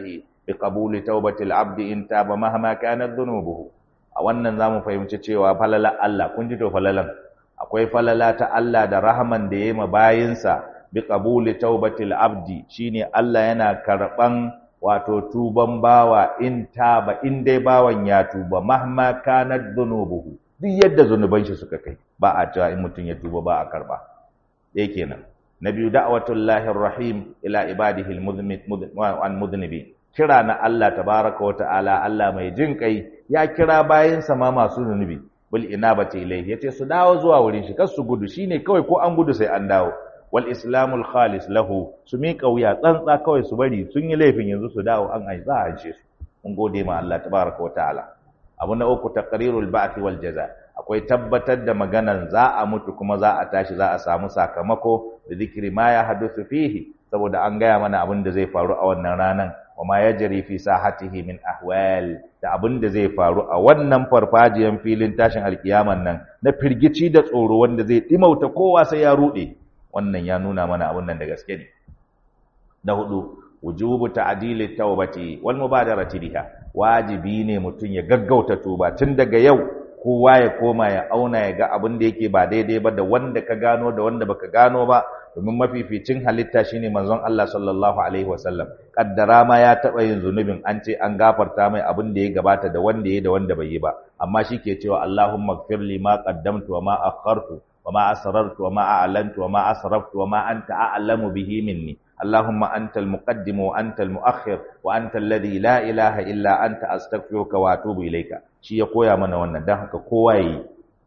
bi qabuli tawbatil abdi in taba mahma kanat dhunubuhu a wannan zamu fahimci cewa falala Allah kun ji to falalan akwai falala ta Allah da rahman da yayi ma bayinsa bi qabuli tawbatil abdi shine Allah yana karban wato tuban bawa in taba in dai bawan ya tuba mahma kanat dhunubuhu duk yadda zunuban shi suka kai ba a cewa in mutun ya tuba ba a karba dai kenan na biyu da'watul lahir rahim ila ibadihi al-mudhnibin kira na Allah tabaraka wa ta'ala Allah mai jin kai ya kira bayinsa ma masu zunubi bil inabati ilayhi yace su dawo zuwa wurin shi kar su gudu shine kawai ko an gudu sai an dawo wal islamul khalis lahu su miƙa wuya tsantsa kawai su bari sun yi laifin yanzu su dawo an ai za a ce su mun gode ma Allah tabaraka wa ta'ala abu na uku taqrirul ba'th wal jaza akwai tabbatar da maganan za a mutu kuma za a tashi za a samu sakamako da zikiri ma ya hadusu fihi saboda an gaya mana abin da zai faru a wannan ranan wa ma yajri fi sahatihi min ahwal da abin da zai faru a wannan farfajiyan filin tashin alkiyaman nan na firgici da tsoro wanda zai dimauta kowa sai ya rude wannan ya nuna mana abin nan da gaske ne na hudu wujubu ta'dili tawbati wal mubadarati biha wajibi ne mutum ya gaggauta tuba tun daga yau kowa ya koma ya auna ya ga abin da yake ba daidai ba da wanda ka gano da wanda baka gano ba domin mafificin halitta shine manzon Allah sallallahu alaihi wasallam kaddara ma ya taba yin zunubin an ce an gafarta mai abin da ya gabata da wanda ya da wanda bai yi ba amma shi ke cewa Allahumma ighfirli ma qaddamtu wa ma akhartu wa ma asrartu wa ma a'lantu wa ma asraftu wa ma anta a'lamu bihi minni اللهم أنت المقدم وأنت المؤخر وأنت الذي لا إله إلا أنت أستغفرك وأتوب إليك shi ya koya mana wannan dan haka kowa yi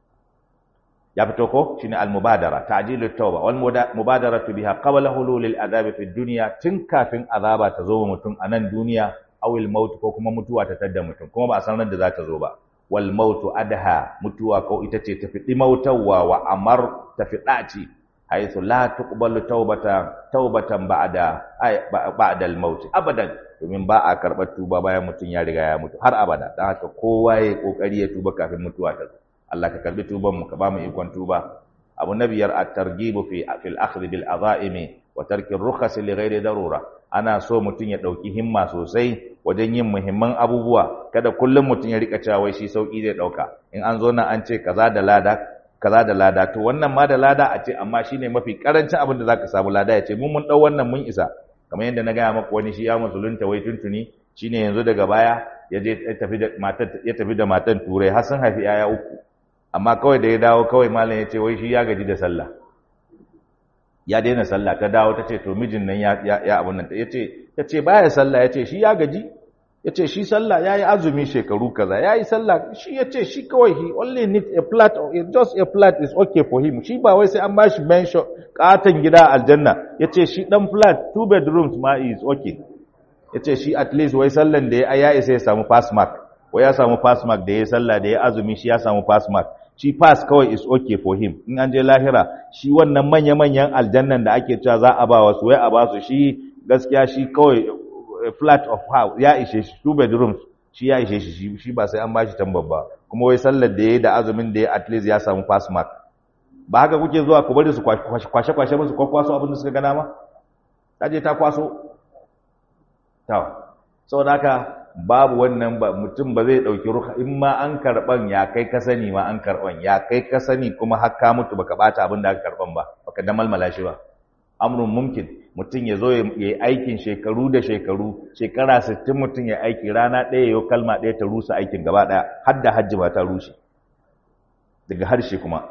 ya fito ko shine al-mubadara ta'jilu tauba wal mubadaratu biha qabla hulul al-adhab fi dunya tun kafin azaba ta zo mutum a nan duniya aw al-maut ko kuma mutuwa ta tadda mutum kuma ba a san ran da za ta zo ba wal mautu adha mutuwa ko ita ce tafi dimautawa wa amar tafi daci haythu la tuqbalu taubatan taubatan ba'da ba'da al-maut abadan domin ba a karɓar tuba bayan mutum ya riga ya mutu har abada dan haka kowa ya kokari ya tuba kafin mutuwa ta zo Allah ka karbi tuban mu ka ba mu ikon tuba abu na biyar at-targhib fi fil akhdh bil azaimi wa tarki ar-rukhas li ghairi darura ana so mutum ya dauki himma sosai wajen yin muhimman abubuwa kada kullum mutum ya rika cewa wai shi sauki zai dauka in an zo nan an ce kaza da lada kaza da lada to wannan ma da lada a ce amma shine mafi karancin abin da zaka samu lada ya ce mun mun dau wannan mun isa kamar yadda na gaya maku wani shi ya musulunta wai tuntuni shine yanzu daga baya ya je ya tafi da matan ya tafi da matan turai har sun haifi yaya uku amma kawai da ya dawo kawai malam ya ce wai shi ya gaji da sallah ya daina sallah ta dawo ta ce to mijin nan ya ya abun nan ya ce ta ce baya sallah ya ce shi ya gaji ya ce shi sallah ya yi azumi shekaru kaza ya yi sallah shi ya ce shi kawai he only need a flat just a flat is okay for him shi ba wai sai an bashi mention katon gida aljanna ya ce shi dan flat two bedrooms ma is okay ya ce shi at least wai sallan da ya ya isa ya samu pass mark wai ya samu pass mark da ya sallah da ya azumi shi ya samu pass mark shi pass kawai is okay for him in an je lahira shi wannan manya-manyan aljannan da ake cewa za a ba wasu wai a ba su shi gaskiya shi kawai flat of house ya ishe shi two bedrooms shi ya ishe shi shi ba sai an bashi tambar ba kuma wai sallar da yayi da azumin da ya at least ya samu pass mark ba haka kuke zuwa ku bari su kwashe kwashe musu kwakwaso abin da suka gana ma ta je ta kwaso to saboda haka babu wannan ba mutum ba zai dauki ruha in ma an karban ya kai ka sani ma an karban ya kai ka sani kuma har ka mutu baka bata abin da aka karban ba baka damalmala shi ba amrun mumkin mutum ya zo ya yi aikin shekaru da shekaru shekara 60 mutum ya aiki rana ɗaya yau kalma ɗaya ta rusa aikin gaba ɗaya har da hajji ba ta rushe daga harshe kuma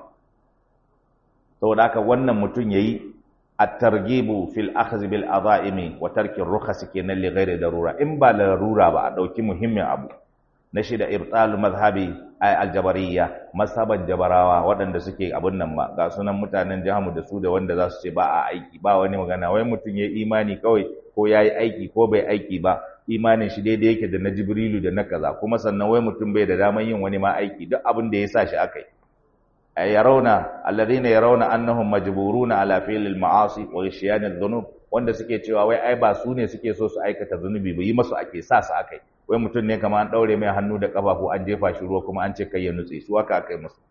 saboda haka wannan mutum ya yi at-targhibu fil akhdh bil azaimi wa tarki ar-rukhas kenan li ghairi darura in ba larura ba a dauki muhimmin abu na shida ibtalu mazhabi ay aljabariyya masaban jabarawa waɗanda suke abun nan ma ga sunan mutanen jahamu da su da wanda za su ce ba a aiki ba wani magana wai mutum ya imani kawai ko ya yi aiki ko bai aiki ba imanin shi daidai yake da na jibrilu da na kaza kuma sannan wai mutum bai da daman yin wani ma aiki duk abin da ya sa shi aka yi yarawna alladhina yarawna annahum majburuna ala fi'l al-ma'asi wa ishyan adh-dhunub wanda suke cewa wai ai ba su ne suke so su aikata zunubi ba yi masu ake sa su akai wai mutum ne kamar an daure mai hannu da kafafu an jefa shi ruwa kuma an ce kai ya nutse su haka akai musu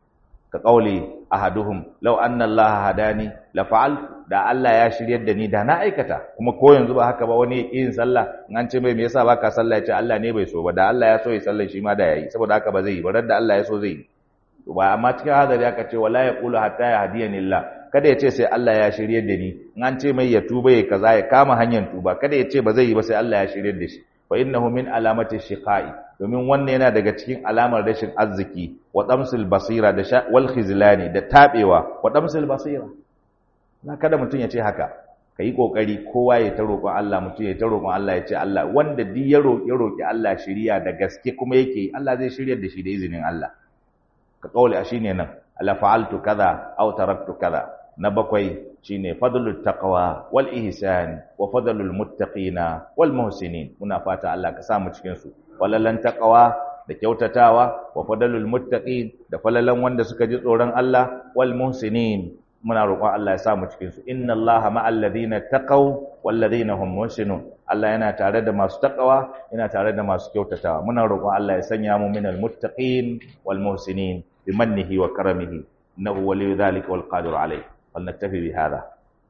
ka qauli ahaduhum law anna allaha hadani la fa'al da Allah ya shiryar da ni da na aikata kuma ko yanzu ba haka ba wani yin sallah in an ce mai me yasa baka sallah ya ce Allah ne bai so ba da Allah ya so ya sallah shi ma da yayi saboda haka ba zai yi ba da Allah ya so zai yi to ba amma cikin hadari aka ce wala yaqulu hatta yahdiyani Allah kada ya ce sai Allah ya shiryar da ni in an ce mai ya tuba ya kaza ya kama hanyar tuba kada ya ce ba zai yi ba sai Allah ya shiryar da shi fa innahu min alamati shiqai domin wannan yana daga cikin alamar rashin arziki wa damsil basira da wal khizlani da tabewa wa damsil basira na kada mutum ya ce haka kai kokari kowa ya ta roƙon Allah mutum ya ta roƙon Allah ya ce Allah wanda duk ya roƙi roƙi Allah shiriya da gaske kuma yake Allah zai shiryar da shi da izinin Allah ka kauli a shine nan ala fa'altu kaza aw taraktu kaza na bakwai shine fadlut taqwa wal ihsan wa fadlul muttaqina wal muhsinin muna fata Allah ka samu cikin su walalan taqwa da kyautatawa wa fadlul muttaqin da falalan wanda suka ji tsoron Allah wal muhsinin muna roƙon Allah ya samu cikin su inna Allaha ma'al ladina taqaw wal ladina hum muhsinun Allah yana tare da masu taqwa yana tare da masu kyautatawa muna roƙon Allah ya sanya mu minal muttaqin wal muhsinin bimannihi wa karamihi innahu waliyyu dhalika wal qadir alayh فلنكتفي بهذا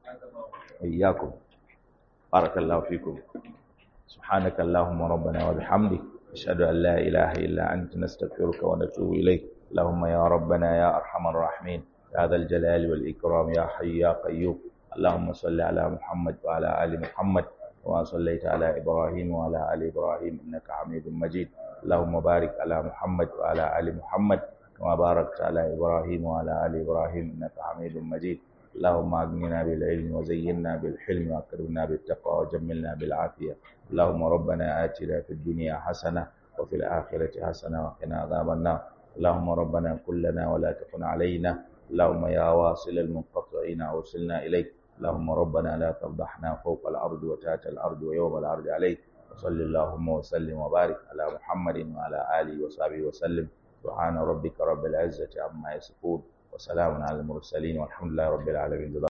إياكم بارك الله فيكم سبحانك اللهم ربنا وبحمدك أشهد أن لا إله إلا أنت نستغفرك ونتوب إليك اللهم يا ربنا يا أرحم الراحمين يا ذا الجلال والإكرام يا حي يا قيوم اللهم صل على محمد وعلى آل محمد وما صليت على إبراهيم وعلى آل إبراهيم إنك حميد مجيد اللهم بارك على محمد وعلى آل محمد كما باركت على إبراهيم وعلى آل إبراهيم إنك حميد مجيد اللهم أغننا بالعلم وزينا بالحلم وأكرمنا بالتقوى وجملنا بالعافية اللهم ربنا آتنا في الدنيا حسنة وفي الآخرة حسنة وقنا عذاب النار اللهم ربنا كلنا ولا تكن علينا اللهم يا واصل المنقطعين أوصلنا إليك اللهم ربنا لا تفضحنا فوق الأرض وتحت الأرض ويوم الأرض عليك وصل اللهم وسلم وبارك على محمد وعلى آله وصحبه وسلم سبحان ربك رب العزة عما يصفون وسلام على المرسلين والحمد لله رب العالمين